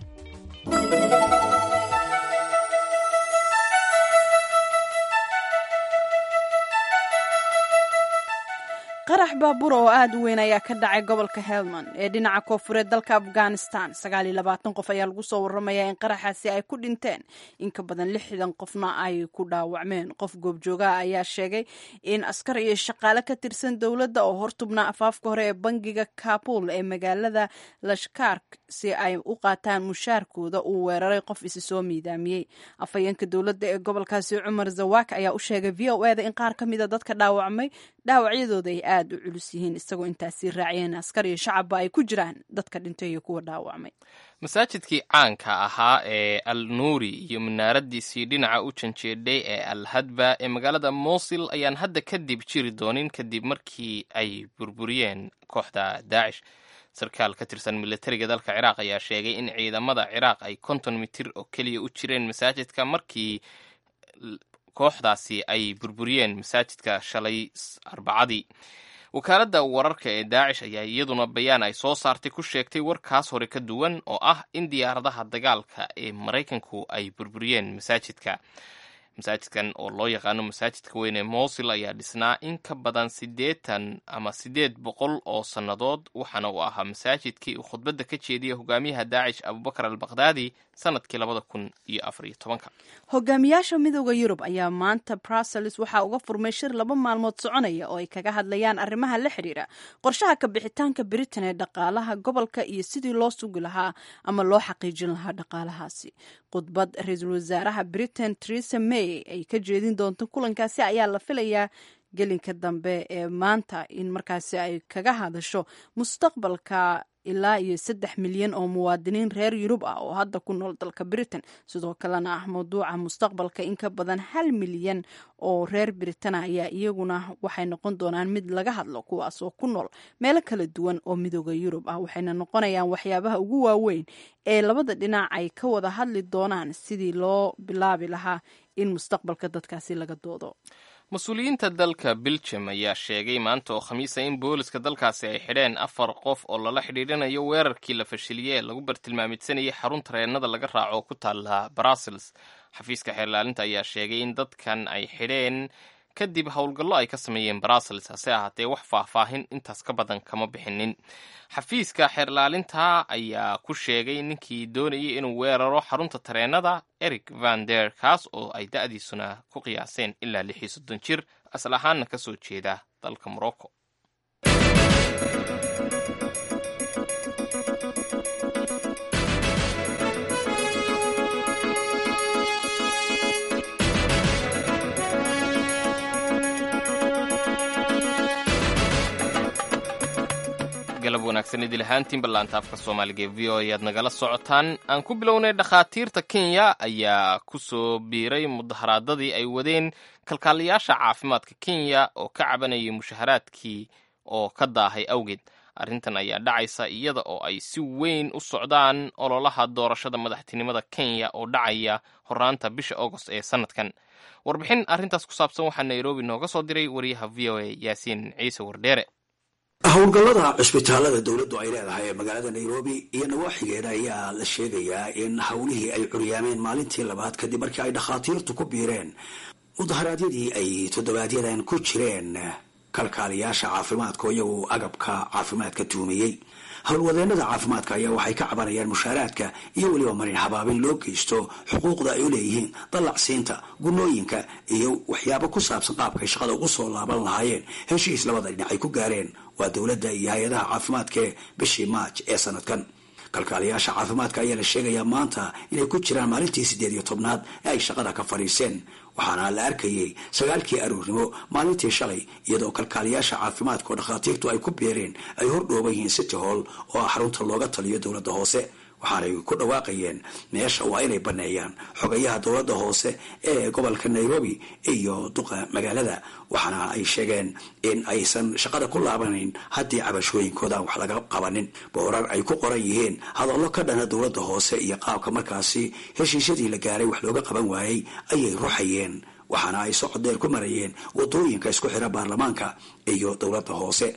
qarax baabuur oo aad u weyn ayaa ka dhacay gobolka helmand ee dhinaca koofureed dalka afghanistan sagaal iyo labaatan qof ayaa lagu soo waramayaa in qaraxaasi ay ku dhinteen in ka badan lixdan qofna ay ku dhaawacmeen qof goobjoogaha ayaa sheegay in askar iyo shaqaale ka tirsan dowladda oo hortubnaa afaafka hore ee bangiga kabul ee magaalada lashkark si ay u qaataan mushaarkooda uu weeraray qof isi soo miidaamiyey afhayeenka dowladda ee gobolkaasi cumar zawak ayaa u sheegay v o eda in qaar ka mida dadka dhaawacmay dhaawacyadooda ay aad u culus yihiin isagoo intaasii raaciyeen askar iyo shacabba ay ku jiraan dadka dhintay iyo kuwa dhaawacmay masaajidkii caanka ahaa ee al nuuri iyo munaaradiisii dhinaca u janjeedhay ee al hadba ee magaalada mosil ayaan hadda kadib jiri doonin kadib markii ay burburiyeen kooxda daacish sarkaal ka tirsan militariga dalka ciraaq ayaa sheegay in ciidamada ciraaq ay konton mitir oo keliya u jireen masaajidka markii kooxdaasi ay burburiyeen masaajidka shalay arbacadii wakaaladda wararka ee daacish ayaa iyaduna bayaan ay soo saartay ku sheegtay warkaas hore ka duwan oo ah in diyaaradaha dagaalka ee maraykanku ay burburiyeen masaajidka masaajidkan oo loo yaqaano masaajidka weyn ee mosil ayaa dhisnaa in ka badan siddeetan ama siddeed boqol oo sannadood waxaana uu ahaa masaajidkii uu khudbadda ka jeediyay hogaamiyaha daacish abubakar al bakhdadi sanadkii labada kun iyo afar iyo tobanka hogaamiyaasha midooda yurub ayaa maanta brussels waxaa uga furmay shir laba maalmood soconaya oo ay kaga hadlayaan arrimaha la xidhiira qorshaha ka bixitaanka britain ee dhaqaalaha gobolka iyo sidii loo sugi lahaa ama loo xaqiijin lahaa dhaqaalahaasi khudbad ra-iisul wasaaraha britain teresa may ay ka jeedin doonto kulankaasi ayaa la filayaa gelinka dambe ee maanta in markaasi ay kaga hadasho mustaqbalka ilaa iyo saddex milyan oo muwaadiniin reer yurub ah oo hadda ku nool dalka britain sidoo kalena ah mawduuca mustaqbalka in ka badan hal milyan oo reer britain ayaa iyaguna waxay noqon doonaan mid laga hadlo kuwaas oo ku nool meelo kala duwan oo midooda yurub ah waxayna noqonayaan waxyaabaha ugu waaweyn ee labada dhinac ay ka wada hadli doonaan sidii loo bilaabi lahaa in mustaqbalka dadkaasi laga doodo mas-uuliyiinta dalka belgium ayaa sheegay maanta oo khamiisa in booliska dalkaasi ay xidheen afar qof oo lala xidhiidhanayo weerarkii la fashiliyey ee lagu bartilmaamidsanayay xarun tareenada laga raaco oo ku taala brussels xafiiska xeerlaalinta ayaa sheegay in dadkan ay xidheen kadib howlgallo ay ka sameeyeen brussels hase ahaatee wax faahfaahin intaas ka badan kama bixinin xafiiska xeerlaalinta ayaa ku sheegay ninkii doonayay inuu weeraro xarunta tareenada eric van der kaas oo ay da-diisuna ku qiyaaseen ilaa lix iyo soddon jir asal ahaanna ka soo jeeda dalka morocco galab wanaagsan idil ahaantiin ballaanta afka soomaaliga ee v o ayaad nagala socotaan aan ku bilownay dhakhaatiirta kenya ayaa ku soo biiray mudaharaadadii ay wadeen kalkaaliyaasha caafimaadka kenya oo ka cabanayay mushaharaadkii oo ka daahay awgeed arrintan ayaa dhacaysa iyada oo ay si weyn u socdaan ololaha doorashada madaxtinimada kenya oo dhacaya horaanta bisha agost ee sanadkan warbixin arrintaas ku saabsan waxaa nairobi nooga soo diray wariyaha v o a yaasiin ciise wardheere howlgallada cusbitaalada dowladdu ay leedahay ee magaalada nairobi iyo nawaaxigeeda ayaa la sheegayaa in howlihii ay curyaameen maalintii labaad kadib markii ay dhakhaatiirtu ku biireen mudaharaadyadii ay toddobaadyadaan ku jireen kalkaaliyaasha caafimaadka oo iyagu agabka caafimaadka tuumiyey howlwadeenada caafimaadka ayaa waxay ka cabanayaan mushaaraadka iyo weliba marin habaabin loo geysto xuquuqda ay u leeyihiin dallacsiinta gunooyinka iyo waxyaabo ku saabsan qaabkay shaqada ugu soo laaban lahaayeen heshiis labada dhinac ay ku gaareen waa dowladda iyo hay-adaha caafimaadka ee bishii maaj ee sanadkan kalkaaliyaasha caafimaadka ayaa la sheegayaa maanta inay ku jiraan maalintii siddeed iyo tobnaad ee ay shaqada ka fadhiiseen waxaana la arkayay sagaalkii aruurnimo maalintii shalay iyadoo kalkaaliyaasha caafimaadka oo dhakhaatiirtu ay ku beereen ay hordhooban yihiin city hall oo ah xarunta looga taliyo dowladda hoose waxaanay ku dhawaaqayeen meesha waa inay baneeyaan xogayaha dowladda hoose ee gobolka nairobi iyo duqa magaalada waxaana ay sheegeen in aysan shaqada ku laabanayn haddii cabashooyinkoodan wax laga qabanin boorar ay ku qoran yihiin hadallo ka dhana dowladda hoose iyo qaabka markaasi heshiisyadii la gaaray wax looga qaban waayey ayay ruxayeen waxaana ay socod dheer ku marayeen wadooyinka isku xira baarlamaanka iyo dowladda hoose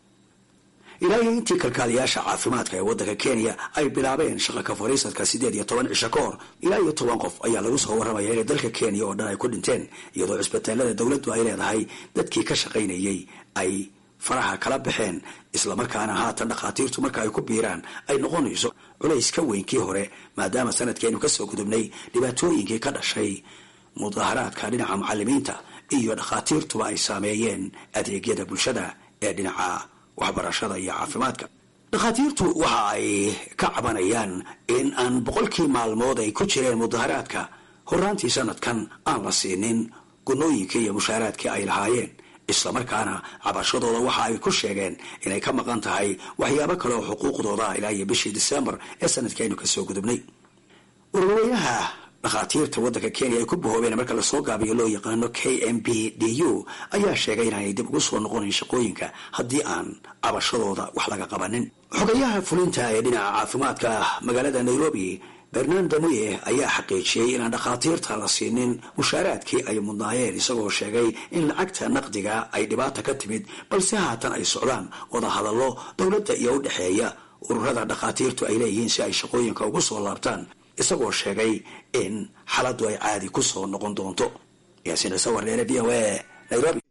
ilaa iyo intii kalkaaliyaasha caafimaadka ee waddanka kenya ay bilaabeen shaqa ka fadhiisadka siddeed iyo toban cisho ka hor ilaa iyo toban qof ayaa lagu soo warramaya inay dalka kenya oo dhan ay ku dhinteen iyadoo cisbitaalada dowladdu ay leedahay dadkii ka shaqaynayay ay faraha kala baxeen islamarkaana haatan dhakhaatiirtu marka ay ku biiraan ay noqonayso culays ka weyn kii hore maadaama sanadkeenu kasoo gudubnay dhibaatooyinkii ka dhashay mudaharaadka dhinaca macalimiinta iyo dhakhaatiirtuba ay saameeyeen adeegyada bulshada ee dhinaca waxbarashada iyo caafimaadka dhakhaatiirtu waxa ay ka cabanayaan in aan boqolkii maalmood ay ku jireen mudaharaadka horaantii sanadkan aan la siinin gunooyinkii iyo mushaaraadkii ay lahaayeen islamarkaana cabashadooda waxa ay ku sheegeen inay ka maqan tahay waxyaabo kale oo xuquuqdooda ah ilaa iyo bishii disembar ee sanadkaynu kasoo gudubnay ururweynaha dhakhaatiirta waddanka kenya ay ku bahoobeen marka lasoo gaabiyo loo yaqaano k m b d u ayaa sheegay inaanay dib ugu soo noqonayn shaqooyinka haddii aan cabashadooda wax laga qabanin xogayaha fulinta ee dhinaca caafimaadka magaalada nairobi bernando muye ayaa xaqiijiyey inaan dhakhaatiirta la siinin mushaaraadkii ay mudnaayeen isagoo sheegay in lacagta naqdiga ay dhibaata ka timid balse haatan ay socdaan wada hadallo dowladda iyo u dhexeeya ururada dhakhaatiirtu ay leeyihiin si ay shaqooyinka ugu soo laabtaan isagoo sheegay in xaaladdu ay caadi ku soo noqon doonto yaasiin ciise warneere v o a nairobi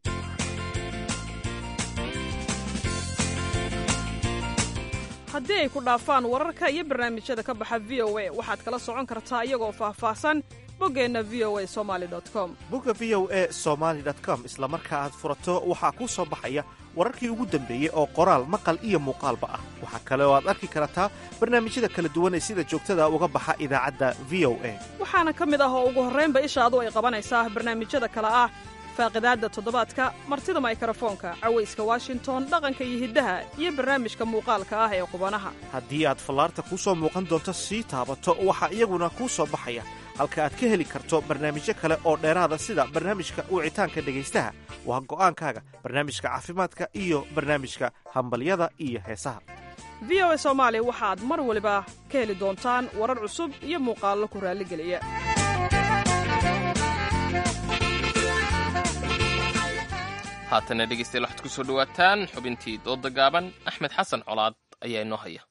haddii ay ku dhaafaan wararka iyo barnaamijyada ka baxa v o a waxaad kala socon kartaa iyagoo faahfaahsan boggeenna v o a somali com bogga v o a somaali com isla marka aad furato waxaa kuu soo baxaya wararkii ugu dambeeyey oo qoraal maqal iyo muuqaalba ah waxaa kale oo aad arki kartaa barnaamijyada kala duwan ee sida joogtada uga baxa idaacadda v o a waxaana ka mid ah oo ugu horraynba ishaadu ay qabanaysaa barnaamijyada kale ah faaqidaadda toddobaadka martida maykarafoonka cawayska washington dhaqanka iyo hiddaha iyo barnaamijka muuqaalka ah ee qubanaha haddii aad fallaarta kuu soo muuqan doonto sii taabato waxaa iyaguna kuu soo baxaya halka aad ka heli karto barnaamijyo kale oo dheeraada sida barnaamijka wicitaanka dhegaystaha waa go'aankaaga barnaamijka caafimaadka iyo barnaamijka hambalyada iyo heesaha v o a soomaali waxaad mar waliba ka heli doontaan warar cusub iyo muuqaallo ku raalligeliya haatana dhegeystayaal waxaad ku soo dhowaataan xubintii dooda gaaban axmed xasan colaad ayaa inoo haya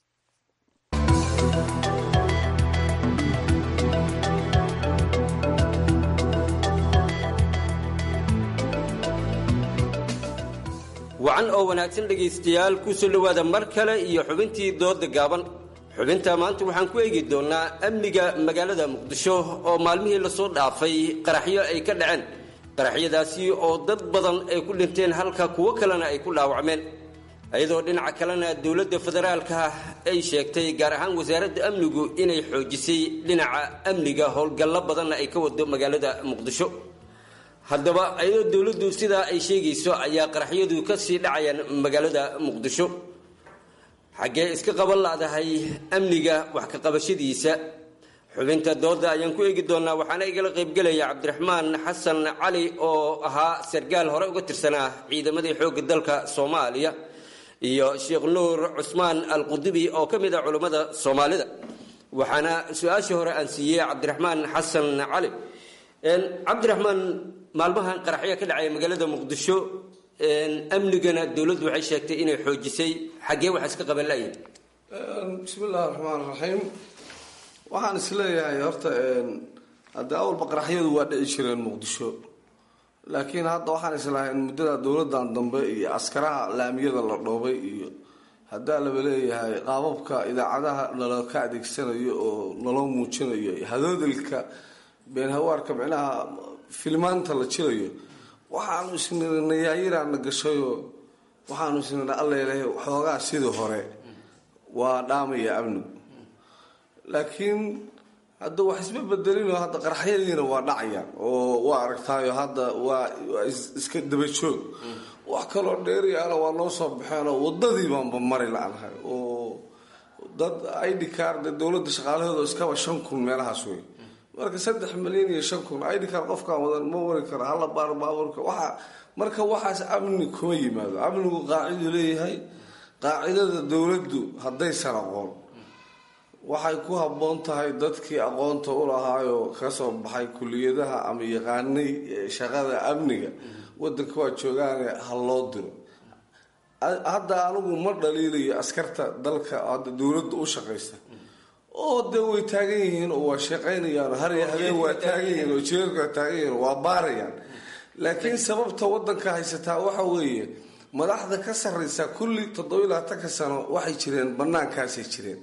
wacan oo wanaagsan dhegaystayaal ku soo dhowaada mar kale iyo xubintii dooda gaaban xubinta maanta waxaan ku eegi doonnaa amniga magaalada muqdisho oo maalmihii lasoo dhaafay qaraxyo ay ka dhaceen qaraxyadaasi oo dad badan ay ku dhinteen halka kuwo kalena ay ku dhaawacmeen iyadoo dhinaca kalena dowladda federaalka ay sheegtay gaar ahaan wasaaradda amnigu inay xoojisay dhinaca amniga howlgallo badanna ay ka wado magaalada muqdisho haddaba iyadoo dowladdu sidaa ay sheegayso ayaa qaraxyadu ka sii dhacayaan magaalada muqdisho xaggee iska qaban ladahay amniga wax ka qabashadiisa xubinta dooda ayaan ku eegi doonaa waxaana igala qaybgelaya cabdiraxmaan xasan cali oo ahaa sargaal hore uga tirsanaa ciidamadii xoogga dalka soomaaliya iyo sheekh nuur cusmaan alqudubi oo ka mid ah culummada soomaalida waxaana su-aashii hore aan siiyey cabdiraxmaan xasan cali cabdiraxmaan maalmahan qaraxyo ka dhacaya magaalada muqdisho amnigana dowladdu waxay sheegtay inay xoojisay xaggee wax iska qaban layihin bismi illahi raxmaan raxiim waxaan isleeyahay horta hadda awalba qaraxyadu waa dhici jireen muqdisho laakiin hadda waxaan islahay in muddada dowladan dambe iyo askaraha laamiyada la dhoobay iyo haddaa laba leeyahay qaababka idaacadaha nalaka adeegsanayo oo naloo muujinayo hadoodilka beenhawaarka micnaha filmaanta la jirayo waxaanu isnayaayiraana gashayoo waxaanu isnidha allailahay xoogaa sidii hore waa dhaamaya amnigu laakiin hadda wax isma bedelino hadda qaraxyadiina waa dhacayaan oo waa aragtaayo hadda waa waa is- iska daba joog wax kaloo dheeriyaana waa noo soo baxeenoo wadadii baanba mari la-nahay oo dad id card dowladda shaqaalahooda iskaba shan kun meelahaas wey marka saddex milyan iyo shan kun id card qofkaan wadan ma wari karo hala baaro baabuurka waxa marka waxaas amni kuma yimaado amnigu qaacidu leeyahay qaacidada dowladdu haddaysan aqoon waxay ku habboon tahay dadkii aqoonta u lahaayoo kasoo baxay kuliyadaha ama yaqaanay eh, shaqada amniga wadanka waa joogaane ha loo diro A- hadda anigu ma dhaliilayo askarta dalka hadda dowladda u shaqaysta oo de way taagan yihiin oo waa shaqaynayaan har iyo habeen waa taagan yihiin oo jeerka waa taagan yihiin waa baarayaan laakiin sababta wadanka haysataa waxa weeye madaxda ka sarreysa kulli toddoba labaatanka sano waxay jireen banaankaasay jireen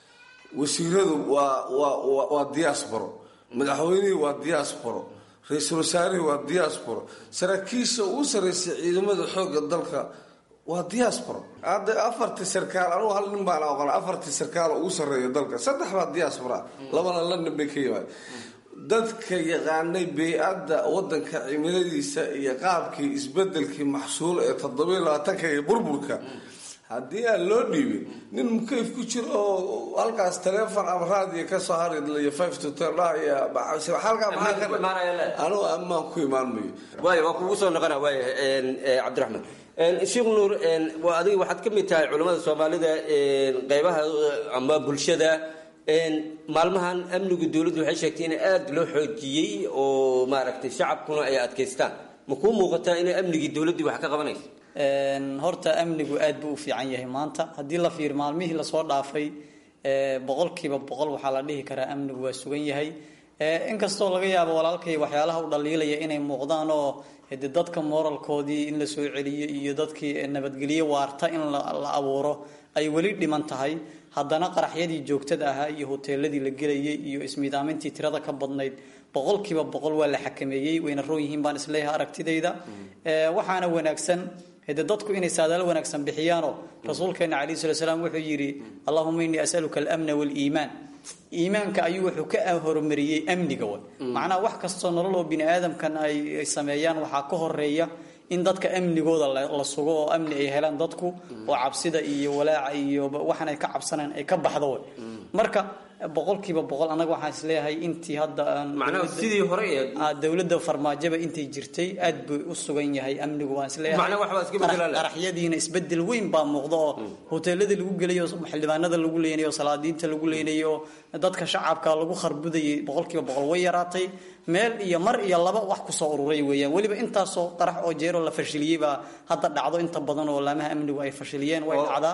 wasiiradu waa waa waa- waa diasporo madaxweynihii waa diasporo ra-iisul wasaarihii waa diasporo saraakiisha ugu sarreysay ciidamada xoogga dalka waa diasporo hadda afartii sarkaal anugu hal nin baan aqoon afartii sarkaal oo ugu sarreeya dalka saddex baa diaspora labana london bay ka yimaad dadka yaqaanay bey-adda wadanka cimiladiisa iyo qaabkii isbedelkii maxsuul ee toddobiyo labaatanka iyo burburka haddii aan loo dhiibin nin mukayf ku jiro oo halkaas taleefon ama raadiyo kasoo haridlayo five to ten dhahaya halkaa maxaa ka anugu ammaan ku imaan mayo waaya waa kugu soo noqona waaya een, eh, cabdiraxmaan Een, sheekh nuur een, waa adiga waxaad ka mid tahay culimmada soomaalida een, qeybaha eh, ama bulshada een, maalmahan amniga dowladdu waxay sheegtay in aada loo xoojiyey oo maaragtay shacabkuna ay adkaystaan ma kuu muuqataa inay amnigii dowladdii wax ka qabanayso Een, horta amnigu aad buu u fiican yahay maanta haddii la fiir maalmihii lasoo dhaafay ee, boqolkiiba boqol waxaa la dhihi karaa amnigu waa sugan yahay Ee, inkastoo laga yaabo walaalkay waxyaalaha u dhaliilaya inay muuqdaan oo de dadka moralkoodii in la soo celiyo iyo dadkii nabadgelyo waarta in la la abuuro ay weli dhiman tahay haddana qaraxyadii joogtada ahaa iyo hoteeladii la gelayay iyo ismiidaamintii tirada ka badnayd boqolkiiba boqol waa la xakameeyey wayna roon yihiin baan isleeyahay aragtidayda Ee, waxaana wanaagsan hade dadku inay saadaal wanaagsan bixiyaanoo rasuulkeena calayhi salatu salaam wuxuu yidhi allahuma innii asaluka alamna waaliimaan iimaanka ayuu wuxuu ka horumariyey amniga way macnaha wax kastoo nolol oo bini aadamkan ay ay sameeyaan waxaa ka horeeya in dadka amnigooda la la sugo oo amni ay helaan dadku oo cabsida iyo walaaca iyo waxaan ay ka cabsanaan ay ka baxdo way marka boqolkiiba boqol annaga waxaan isleeyahay intii hadda aan Macnaha dowladda- sidii hore ee- Ah, dowladda farmaajaba intay jirtay aad buu u sugan yahay amnigu waan isleeyahay Macnaha wax baa iska bedelaan leh. qaraxyadiina isbedel weyn baa muuqda oo hoteelada lagu gelayo xildhibaanada lagu leynayo salaadiinta lagu leynayo dadka shacabka lagu kharbudayay boqolkiiba boqol way yaraatay meel iyo mar iyo laba wax kusoo ururay weeyaan weliba intaasoo qarax oo jeeroo la fashiliyey baa hadda dhacdo inta badan oo laamaha amnigu ay fashiliyeen way dhacdaa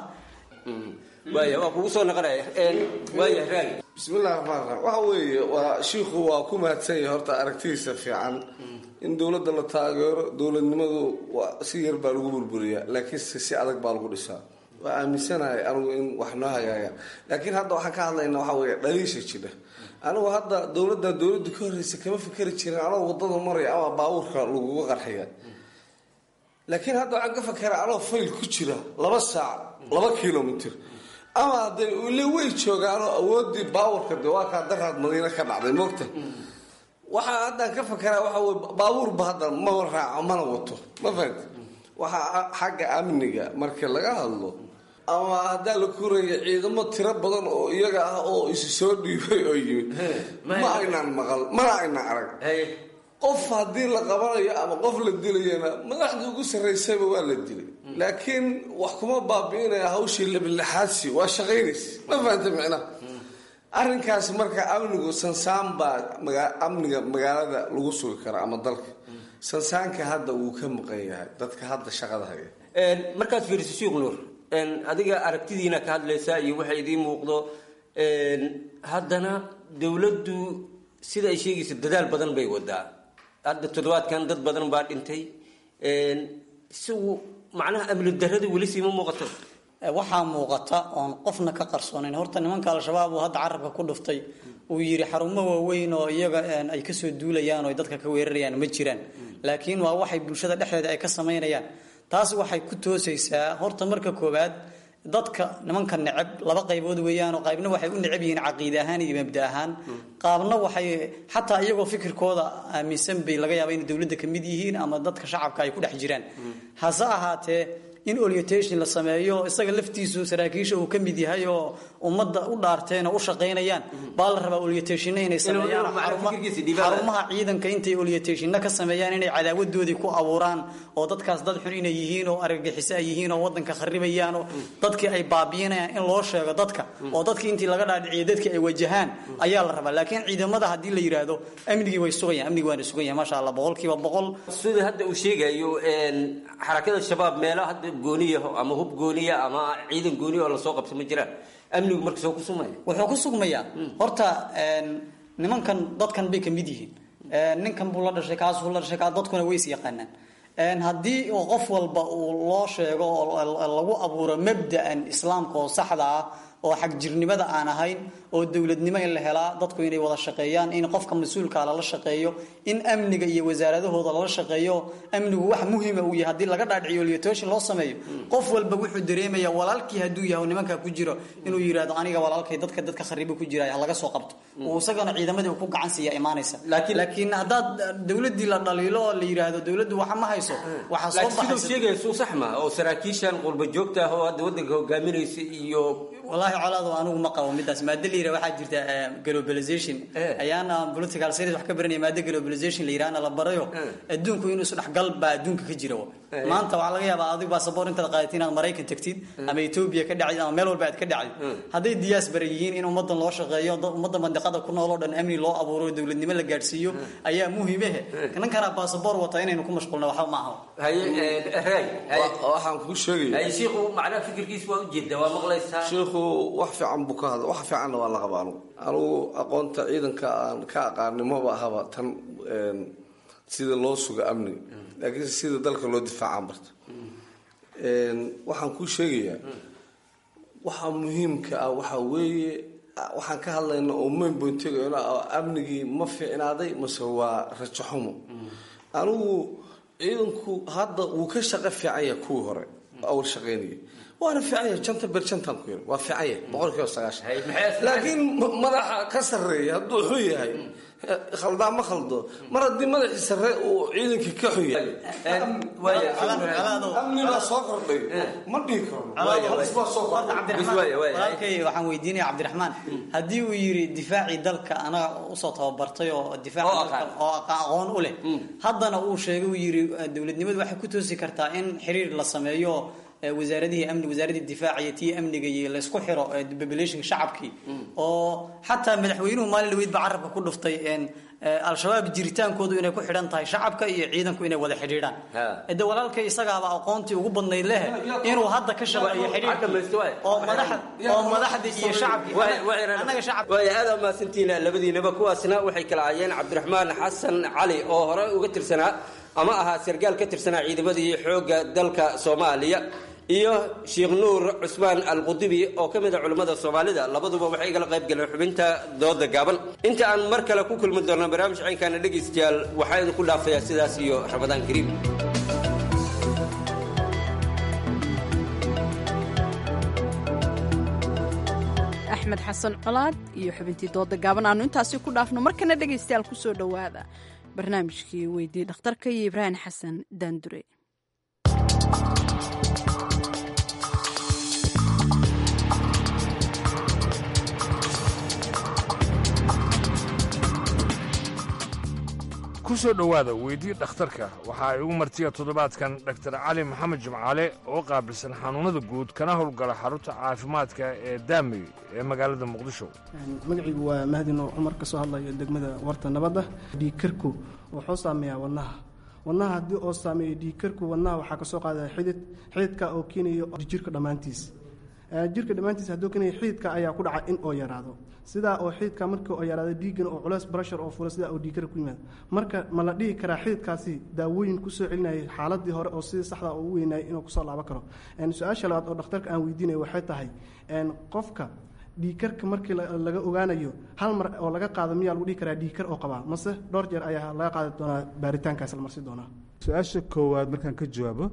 waaya waa kugu soo noqonaya Een, waaya raali bismillahi raxmaan raxiim waxa weeye waa shiikhu waa ku mahadsan yahay horta aragtidiisa fiican in dowladda la taageero dowladnimadu waa si yar baa lagu burburiyaa laakiin si si adag baa lagu dhisaa waa aaminsanahay anigu in wax noo hagaayaan laakiin hadda waxaan ka hadlaynaa waxa weeye dhaliisha jidha anigu hadda dowladda dowladdu ka horreysa kama fikeri jirin anoo wadada maraya ama baabuurka laguga qarxiya laakiin hadda waxaan ka fakera anoo fayl ku jira laba saac laba kilomitr ama hadee ile way joogaanoo awoodii baabuurka de waa kaa daraad madiine ka dhacday moogta waxaa haddaan ka fakeraa waxa wey baabuurba hadda ma raaco mana wato ma fahamti waxaa xagga amniga marka laga hadlo ama haddaa la kuraya ciidamo tiro badan oo iyaga ah oo isu soo dhiibay oo yimid ma aynaan maqal mana aynaan arag qof haddii la qabanayo ama qof la dilayana madaxdii ugu sarraysayba waa la dilay laakiin wax kuma baabi'inaya hawshii labilixaadsi waa shaqaynaysa ma fahanta micnaha arrinkaas marka amnigu sansaan baa maga- amniga magaalada lagu sugi karaa ama dalka sansaanka hadda wuu ka maqan yahay dadka hadda shaqada haya Een, markaad fiiriso sheekh nuur een, adiga aragtidiina ka hadlaysaa iyo waxa idiin muuqdo een, haddana dowladdu sida ay sheegayso dadaal badan bay wadaa hadda toddobaadkan dad badan baa dhintay een, isagu macnaha amni darrada weli siima muuqato waxaa muuqata oon qofna ka qarsoonayn horta nimanka al-shabaab uu hadda carabka ku dhuftay uu yidhi xarumo waaweyn oo iyaga een, ay kasoo duulayaan oo ay dadka ka weerarayaan ma jiraan laakiin waa waxay bulshada dhexdeeda ay ka samaynayaan taas waxay ku toosaysaa horta marka koowaad dadka nimanka neceb laba qaybood weeyaan oo qaybna waxay u neceb yihiin caqiide ahaan iyo mabda ahaan qaabna waxay xataa iyagoo fikirkooda aaminsan bay laga yaaba inay dowladda ka mid yihiin ama dadka shacabka ay ku dhex jiraan hase ahaatee in orientation la sameeyo isaga laftiisu saraakiisha uu ka mid yahay oo ummadda u dhaarteen oo u shaqaynayaan baa la rabaa orientationna inay sameeyaan macna xaruma- fikirkiisa dhiibaan. xarumaha ciidanka intay orientationna ka sameeyaan inay cadaawadoodii ku abuuraan oo dadkaas dad xun inay yihiin oo argagixiso ay yihiin oo wadanka kharibayaan oo dadkii ay baabi'inayaan in loo sheego dadka oo dadkii intii laga dhaadhiciyo dadkii ay wajahaan ayaa la rabaa laakiin ciidamada haddii la yidhaahdo amnigii way sugayaan amnigi waana sugan yahay maasha allah boqolkiiba boqol sida hadda uu sheegayo een, xarakada shabaab meelo hadda gooniya ama hub gooniya ama ciidan gooniya oo lasoo qabto ma jiraan amnigu marka soo ku sumaya wuxuu ku sugmayaa horta een, nimankan dadkan bay ka mid yihiin Een, ninkan buu la dhashay kaasuu la dhashay kaa dadkuna way is yaqaanaan Een, haddii uu qof walba uu loo sheego oo lagu abuuro mabda'an islaamka oo saxda ah oo xagjirnimada aan ahayn oo dowladnimo in la helaa dadku inay wada shaqeeyaan in qofka mas-uulka lala shaqeeyo in amniga iyo wasaaradahooda lala shaqeeyo amnigu wax muhiima uu yahay haddii laga dhaadhiciyo liatooshin loo sameeyo qof walba wuxuu dareemaya walaalkii hadduu yahay oo nimankaa ku jiro inuu yidhaahdo aniga walaalkay dadka dadka kharibo ku jiraya ha laga soo qabto uu isagana ciidamadii uu ku gacan siiya imaanaysa laakiin haddaad dowladii la dhaliilo oo la yidhaahdo dowladdu waxa ma hayso waxaa soo laakiin siduu baxaysa sheegaya suu sax ma oo saraakiishan qurba joogta ah oo hadda wadanka hogaaminaysa iyo wallaahi colaadu anigu ma qabo midaas maado la yidhaha waxaa jirta eh, globalization ayaana political series wax ka baranaya maado globalization la yidhahana la barayo adduunku inuu isdhexgal baa adduunka ka jira wa. Eh. maanta waxaa laga yaabaa adigu basaboor intaad qaadatay inaad maraykan tagtid ama etoobiya ka dhacid ama meel walba aad ka dhacid hadday diaspora yihiin in ummadan loo shaqeeyo dad- ummadda mandiqada ku nool oo dhan amni loo abuuro dowladnimo la gaadhsiiyo ayaa muhiimehe ninkana basaboor wata inaynu ku mashquulna waxba ma aha waxaan kuu sheegaya shiikhu macnaha fikirkiisa waa ujeeda waa maqlaysaa shiikhu wax fiican buu ka hadla wax fiicanna waa la qaba anugu anugu aqoonta ciidanka aan ka aqaanin maba ahaba tan een, sida loo suga amniga laakiin sida dalka loo difaacaan barta Een, waxaan kuu sheegayaa waxa muhiimka ah waxa weeye waxaan ka hadlayna oo main pointiga amnigii ma fiicnaaday mase waa rajo xumo anigu ciidanku hadda wuu ka shaqo fiican yahay kuwii hore awal shaqaynayay waana fiican yahay janta ber jantan ku yiri waa fiican yahay boqolkiiba sagaashan laakiin ma- madaxa ka sarreeya hadduu xun yahay khaldaa ma khaldo mar haddii madaxii sarre uu ciidankii ka xun yahay amni baa soo kordhay ma dhihi karo halis baa soo kordhay walaalkay waxaan weydiinaya cabdiraxmaan haddii uu yiri difaacii dalka anaga usoo tababartay oo difaaca Oo dalka oo aqa- aqoon u leh haddana uu sheegay uu yiri eh, dowladnimadu waxay ku toosi kartaa in xiriir la sameeyo eh, wasaaradihii amni wasaaradii difaaca iyo tii amniga iyo laysku xiro eh, populationka shacabkii oo xataa madaxweynuhu maalin dhaweyd baa carabka ku dhuftay een, eh, al-shabaab jiritaankoodu inay ku xidhan tahay shacabka iyo ciidanku inay wada xidhiidhaan de walaalkay isagaaba aqoontii ugu badnayd leh inuu hadda ka shaqeeyo xidhiidhkii oo madaxa oo madaxda iyo shacabkii annaga shacab waaya aad aa mahadsantihiin labadiinaba kuwaasna waxay kala ahaayeen cabdiraxmaan xasan cali oo hore uga tirsanaa ama ahaa sargaal ka tirsanaa ciidamadii xoogga dalka soomaaliya iyo sheekh nuur cusmaan alqudubi oo ka mid a culimmada soomaalida labaduba waxay igala qayb galeen xubinta dooda gaaban inta aan mar kale ku kulmi doonno barnaamij caynkaana dhegaystayaal waxaa idinku dhaafayaa sidaas iyo ramadaan kariim axmed xasan colaad iyo xubintii dooda gaaban aanu intaasi ku dhaafno markana dhegaystayaal ku soo dhowaada barnaamijkii weydii dhakhtarka iyo ibraahim xasan daandure ku soo dhowaada weydii dhakhtarka waxa ay ugu martiya toddobaadkan dhaktar cali maxamed jimcaale oo qaabilsan xanuunnada guud kana howlgala xarunta caafimaadka ee daamey ee magaalada muqdisho magaciigu waa mahdino cumar ka soo hadlayo degmada warta nabadda dhiigkarku wuxuu saameeyaa wadnaha wadnaha haddii oo saameeyo dhiigkarku wadnaha waxaa kasoo qaadaya xidid xididka oo keenayo jirka dhammaantiis Eh, jirka dhammaantiis hadduu keenayo xididka ayaa ku dhaca in oo yaraado sidaa oo xididka markii oo yaraado dhiiggan oo culeys brashar oo fula sidaa oo dhiigkar ku yimaado marka ma la dhihi karaa xididkaasi daawooyin kusoo celinayay xaaladii hore oo sidii saxda oo ugu weynayay inuu kusoo laaban karo En, su-aasha labaad oo dhakhtarka aan weydiinaya waxay tahay en, qofka dhiigkarka markii la- laga ogaanayo hal mar oo laga qaado miyaa lagu dhihi karaa dhiigkar oo qabaa mase dhowr jeer ayaa laga qaadi doonaa baaritaankaas la marsi doonaa su-aasha koowaad markaan ka jawaabo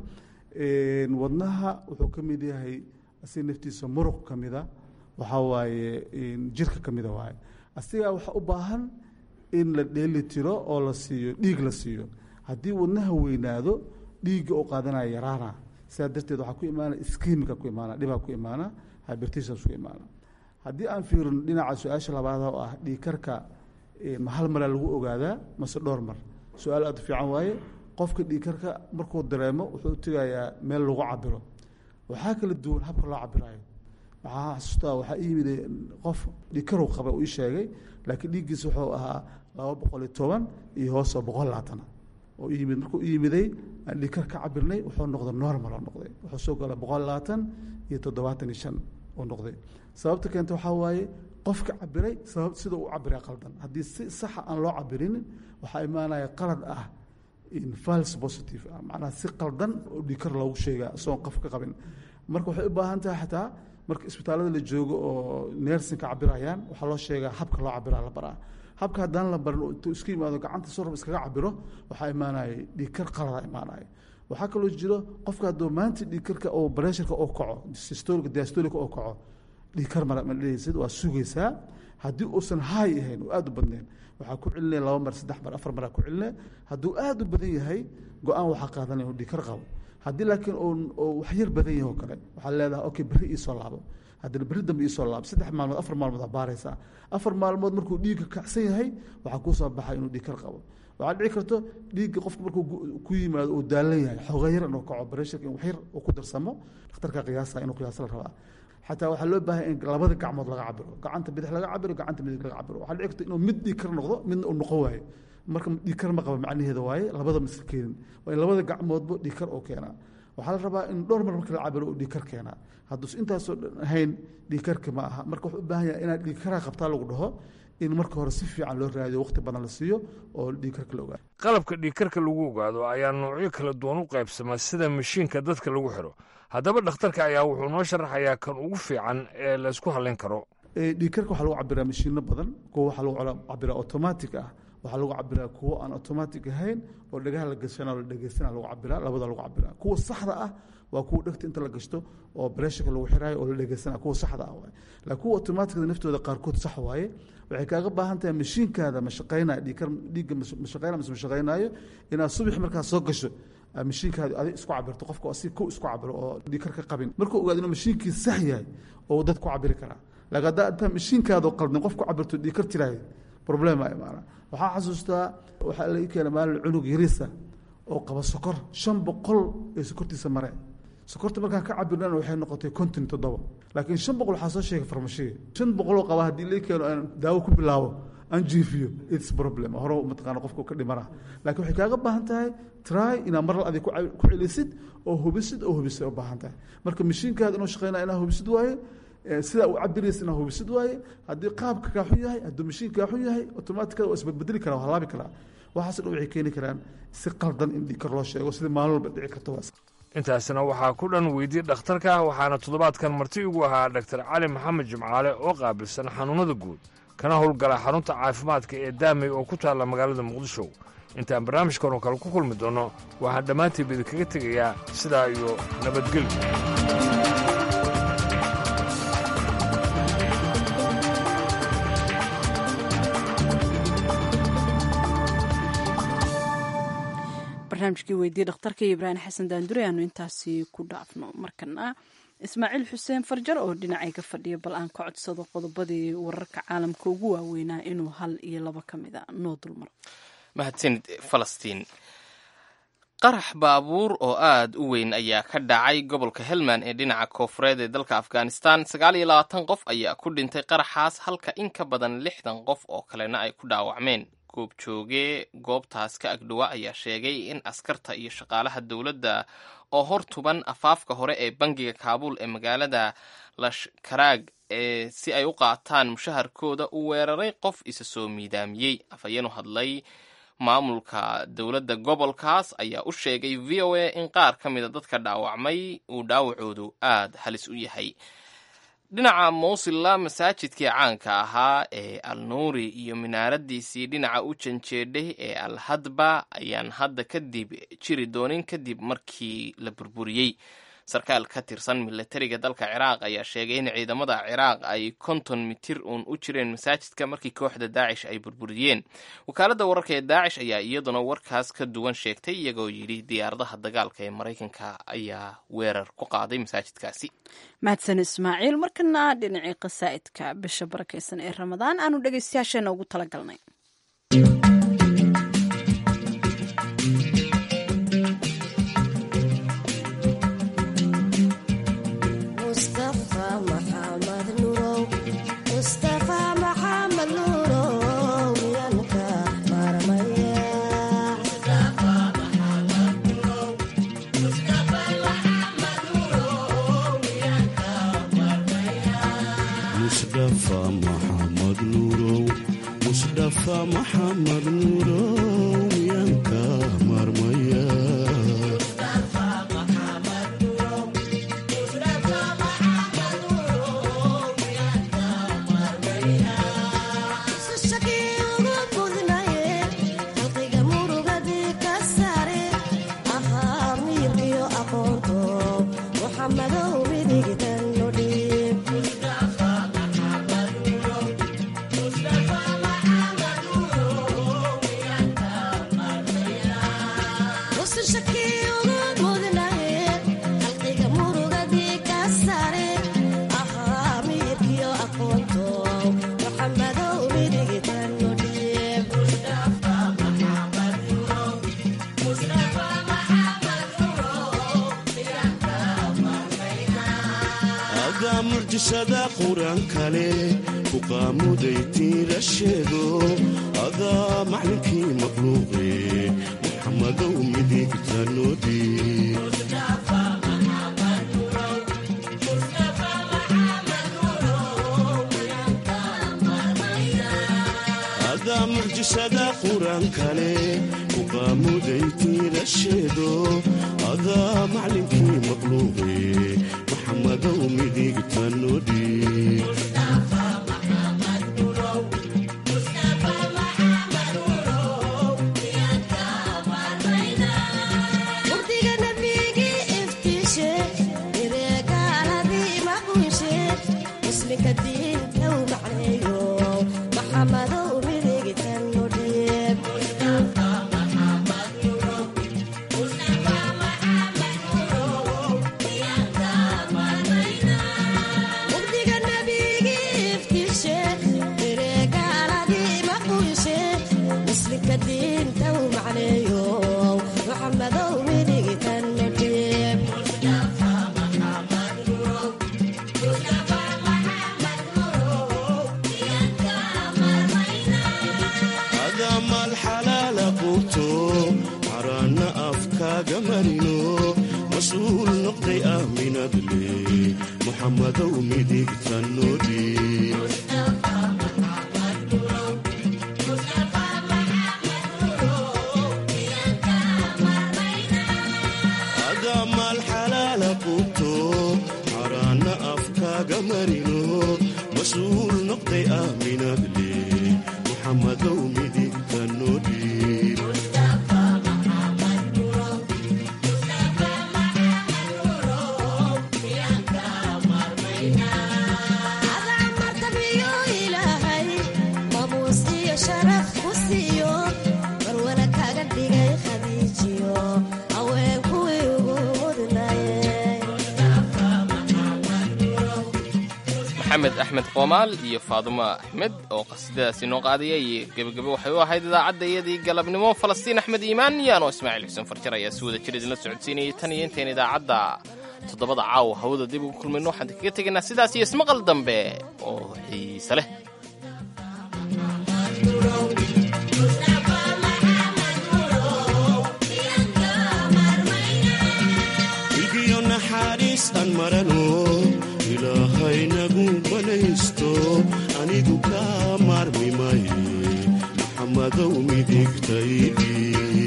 wadnaha wuxuu ka mid yahay asiga naftiisa muruq ka mida waxaa waaye jirka ka mida waaye asigaa waxaa u baahan in la dheeli tiro oo la siiyo dhiig la siiyo haddii wadnaha weynaado dhiigga oo qaadanaya yaraana sidaa darteed waxaa ku imaana iskimika ku imaana dhibaa ku imaana hybertations ku imaana haddii aan fiirino dhinaca su-aasha labaad oo ah dhiigkarka ma hal maraa lagu ogaadaa mase dhowr mar su-aal aad u fiican waaye qofka dhiigkarka markuu dareemo wuxuu tegayaa meel lagu cabiro waxaa kala duwan habka loo cabirayo waxaa xasuustaa waxaa ii yimid qof dhiigkarow qaba uu ii sheegay laakiin dhiiggiisa wuxuu ahaa laba boqol iyo toban iyo hoosoo boqol labaatana oo ii yimid markuu ii yimiday aan dhiigkar ka cabirnay wuxuu noqday normal oo noqday wuxuu soo galay boqol labaatan iyo toddobaatan iyo shan oo noqday sababta keenta waxaa waaye qofka cabiray sabab sida uu cabiray qaldan haddii si saxa aan loo cabirinin waxaa imaanaya qalad ah in fals positive ah macnaha si qaldan oo dhiigkar loogu sheegaa isagoon qof ka qabin marka waxay u baahan tahay xataa marka isbitaallada la joogo oo neersinka cabirayaan waxaa loo sheegaa habka loo cabiraa la baraa habka haddaan la barin intuu iska yimaado gacanta sorab iskaga cabiro waxaa imaanaya dhiigkar qalada imaanaya waxaa kaloo jiro qofka hadduu maanta dhiigkarka oo baresharka oo kaco systolic diastolic oo kaco dhiigkar mara ma dhehaysid waa sugaysaa haddii uusan haay ahayn oo aada u badnayn waxaa ku celinaya laba mar saddex mar afar maraa ku celinaya hadduu aada u badan yahay go-aan waxaa qaadanaya inuu dhiigkar qabo haddii laakiin oo wax yar badan yahay oo kale waxaa leedahay okay berri iisoo laabo haddana berri dambe iisoo laabo saddex maalmood afar maalmood aa baaraysaa afar maalmood markuu dhiigga kacsan yahay waxaa kuu soo baxay inuu dhiigkar qabo waxaa dhici karto dhiigga qofka markuu ku yimaado uu daalan yahay xooga yar inuu kaco baresharka in wax yar uu ku darsamo dhakhtarka qiyaasa inuu qiyaasa la rabaa xataa waxaa loo baahay in labada gacmood laga cabiro gacanta bidix laga cabiro gacanta midig laga cabiro waxaa dhici karta inuu mid dhiigkar noqdo midna uu noqon waayo marka dhiigkar ma qaba macnaheeda waaye labada miska keenin waa in labada gacmoodba dhiigkar oo keenaa waxaa la rabaa in dhowr mar marka la cabiro uu dhiigkar keenaa hadduus intaasoo dhan ahayn dhiigkarka ma aha marka wuxuu u baahan yahay inaad dhiigkaraa qabtaa lagu dhaho in marka hore si fiican loo raadiyo waqti badan la siiyo oo dhiigkarka la ogaado qalabka dhiigkarka lagu ogaado ayaa noocyo kala duwan u qaybsama sida mashiinka dadka lagu xidho haddaba dhakhtarka ayaa wuxuu noo sharaxayaa kan ugu fiican ee laysku halayn karo dhiigkarka waxaa lagu cabiraa mashiino badan kuwa waxaa lagu cabiraa automatic ah waxaa lagu cabiraa kuwo aan automatic ahayn oo dhagaha la gashana la dhegeysana lagu cabiraa labada lagu cabiraa kuwa saxda ah waa kuwa dhegta inta la gashto oo bresharka lagu xiraayo oo la dhegeysana kuwa saxda ah waaye laakiin kuwa automaticda naftooda qaarkood sax waaye waxay kaaga baahan tahay mashiinkaada ma shaqaynaya dhiigkar dhiigga ma shaqaynaya mise ma shaqaynaayo inaad subax markaa soo gasho mashiinkaada adig isku cabirto qofka si ku isku cabiro oo dhiigkar ka qabin markuu ogaado inuu mashiinkii sax yahay oo dad ku cabiri karaa laakiin haddaa intaa mashiinkaada qaldan qof ku cabirto dhiigkar tiraayo problema imaana waxaa xasuustaa waxaa la ii keena maalin cunug yariisa oo qaba sokor shan boqol ee sokortiisa mareen sokorta markaan ka cabirnan waxay noqotay konton toddoba laakiin shan boqol waxaa soo sheegay farmashiga shan boqoloo qaba haddii la keeno aan daawo ku bilaabo aan jiifiyo its problem hore mataqaana qofka ka dhimana laakiin waxay kaaga baahan tahay try inaad mar adig ku celisid oo hubisid oo hubisid u baahan tahay marka mashiinkaada inuu shaqeynaya inaa hubisid waaye sidaa uu cabiraysa inaa hubisid waaye haddii qaabka kaa xun yahay hadduu mashiin kaa xun yahay automaticada waa isbedbedeli karaa waa halaabi karaa waxaasoo dhan waxay keeni karaan si qaldan in dhiigkar loo sheego sida maalin walba dhici karta waa intaasina waxaa ku dhan weydiyey dhakhtarka waxaana toddobaadkan marti ugu ahaa dhaktar cali maxamed jimcaale oo qaabilsan xanuunnada guud kana howlgala xarunta caafimaadka ee daamey oo ku taalla magaalada muqdisho intaan barnaamijkan oo kale ku kulmi doonno waxaan dhammaantiiba idinkaga tegayaa sidaa iyo nabadgelyo barnaamijkii weydiye dhakhtarka iyo ibraahim xasan daandure aanu intaasi ku dhaafno markana ismaaciil xuseen farjar oo dhinacayga fadhiya bal aan ka codsado qodobadii wararka caalamka ugu waaweynaa inuu hal iyo laba ka mid a noo dulmaro mahadsanid falastiin qarax baabuur oo aad u weyn ayaa ka dhacay gobolka helmand ee dhinaca koofureed ee dalka afghanistan sagaal iyo labaatan qof ayaa ku dhintay qaraxaas halka in ka badan lixdan qof oo kalena ay ku dhaawacmeen goobjooge goobtaas ka agdhowa ayaa sheegay in askarta iyo shaqaalaha dowladda oo hor tuban afaafka hore ee bangiga kaabuul ee magaalada lashkaraag ee si ay u qaataan mushaharkooda uu weeraray qof isa soo miidaamiyey afhayeenu hadlay maamulka dowladda gobolkaas ayaa u sheegay v o a in qaar ka mida dadka dhaawacmay uu dhaawacoodu aad halis u yahay dhinaca mowsilla masaajidkii caanka ahaa ee al nuuri iyo minaaradiisii dhinaca u janjeedhay ee al hadba ayaan hadda kadib jiri doonin kadib markii la burburiyey sarkaal ka tirsan milatariga dalka ciraaq ayaa sheegay in ciidamada ciraaq ay konton mitir uun u jireen masaajidka markii kooxda daacish ay burburiyeen wakaaladda wararka ee daacish ayaa iyaduna warkaas ka duwan sheegtay iyagoo yidhi diyaaradaha dagaalka ee maraykanka ayaa weerar ku qaaday masaajidkaasi mahadsan ismaaciil markana dhinacii qasaa'idka bisha barakaysan ee ramadaan aanu dhegaystayaasheena ugu talagalnay maxamed nuurow miyanka marmaya adaa mucjisada qur-aan kale ku qaamuday tiila sheego adaa maclinkii maqluuqe muxamadow midigta noodii adaa mucjisada qur-aan kale ku qaamuday tiila sheego adaa maclinkii maqluuqe muxamadow midigta noodii adamal xalaala quuto caraana afkaaga marino mas-uul noqday aaminadle muxamadow midigta noodii adamal xalaala quuto caraana afkaaga marino mas-uul noqday aaminadle muxamadow midigta noodii maxamed axmed qoomaal iyo faadumo axmed oo qasiidadaasi noo qaadaya iyo gebagabo waxay u ahayd idaacadda iyadii galabnimo falastiin axmed iimaan yaanoo ismaaciil xuseen farjar ayaa si wada jir idinla socodsiinayay tan iyo intayn idaacadda toddobada caawa hawada dib ugu kulmayno waxaan kaga tegaynaa sidaas iyo ismaqal dambe oo xiise leh ilgiyo naxariis aan marano ilaahay nagu banaysto anigu kaa maarmi maye maxamadow midigtaydii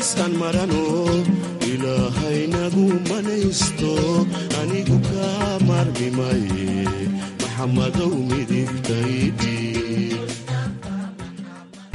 naxariis aan marano ilaahaynagu manaysto anigu kaa maarmi maye maxamadow midigtaydi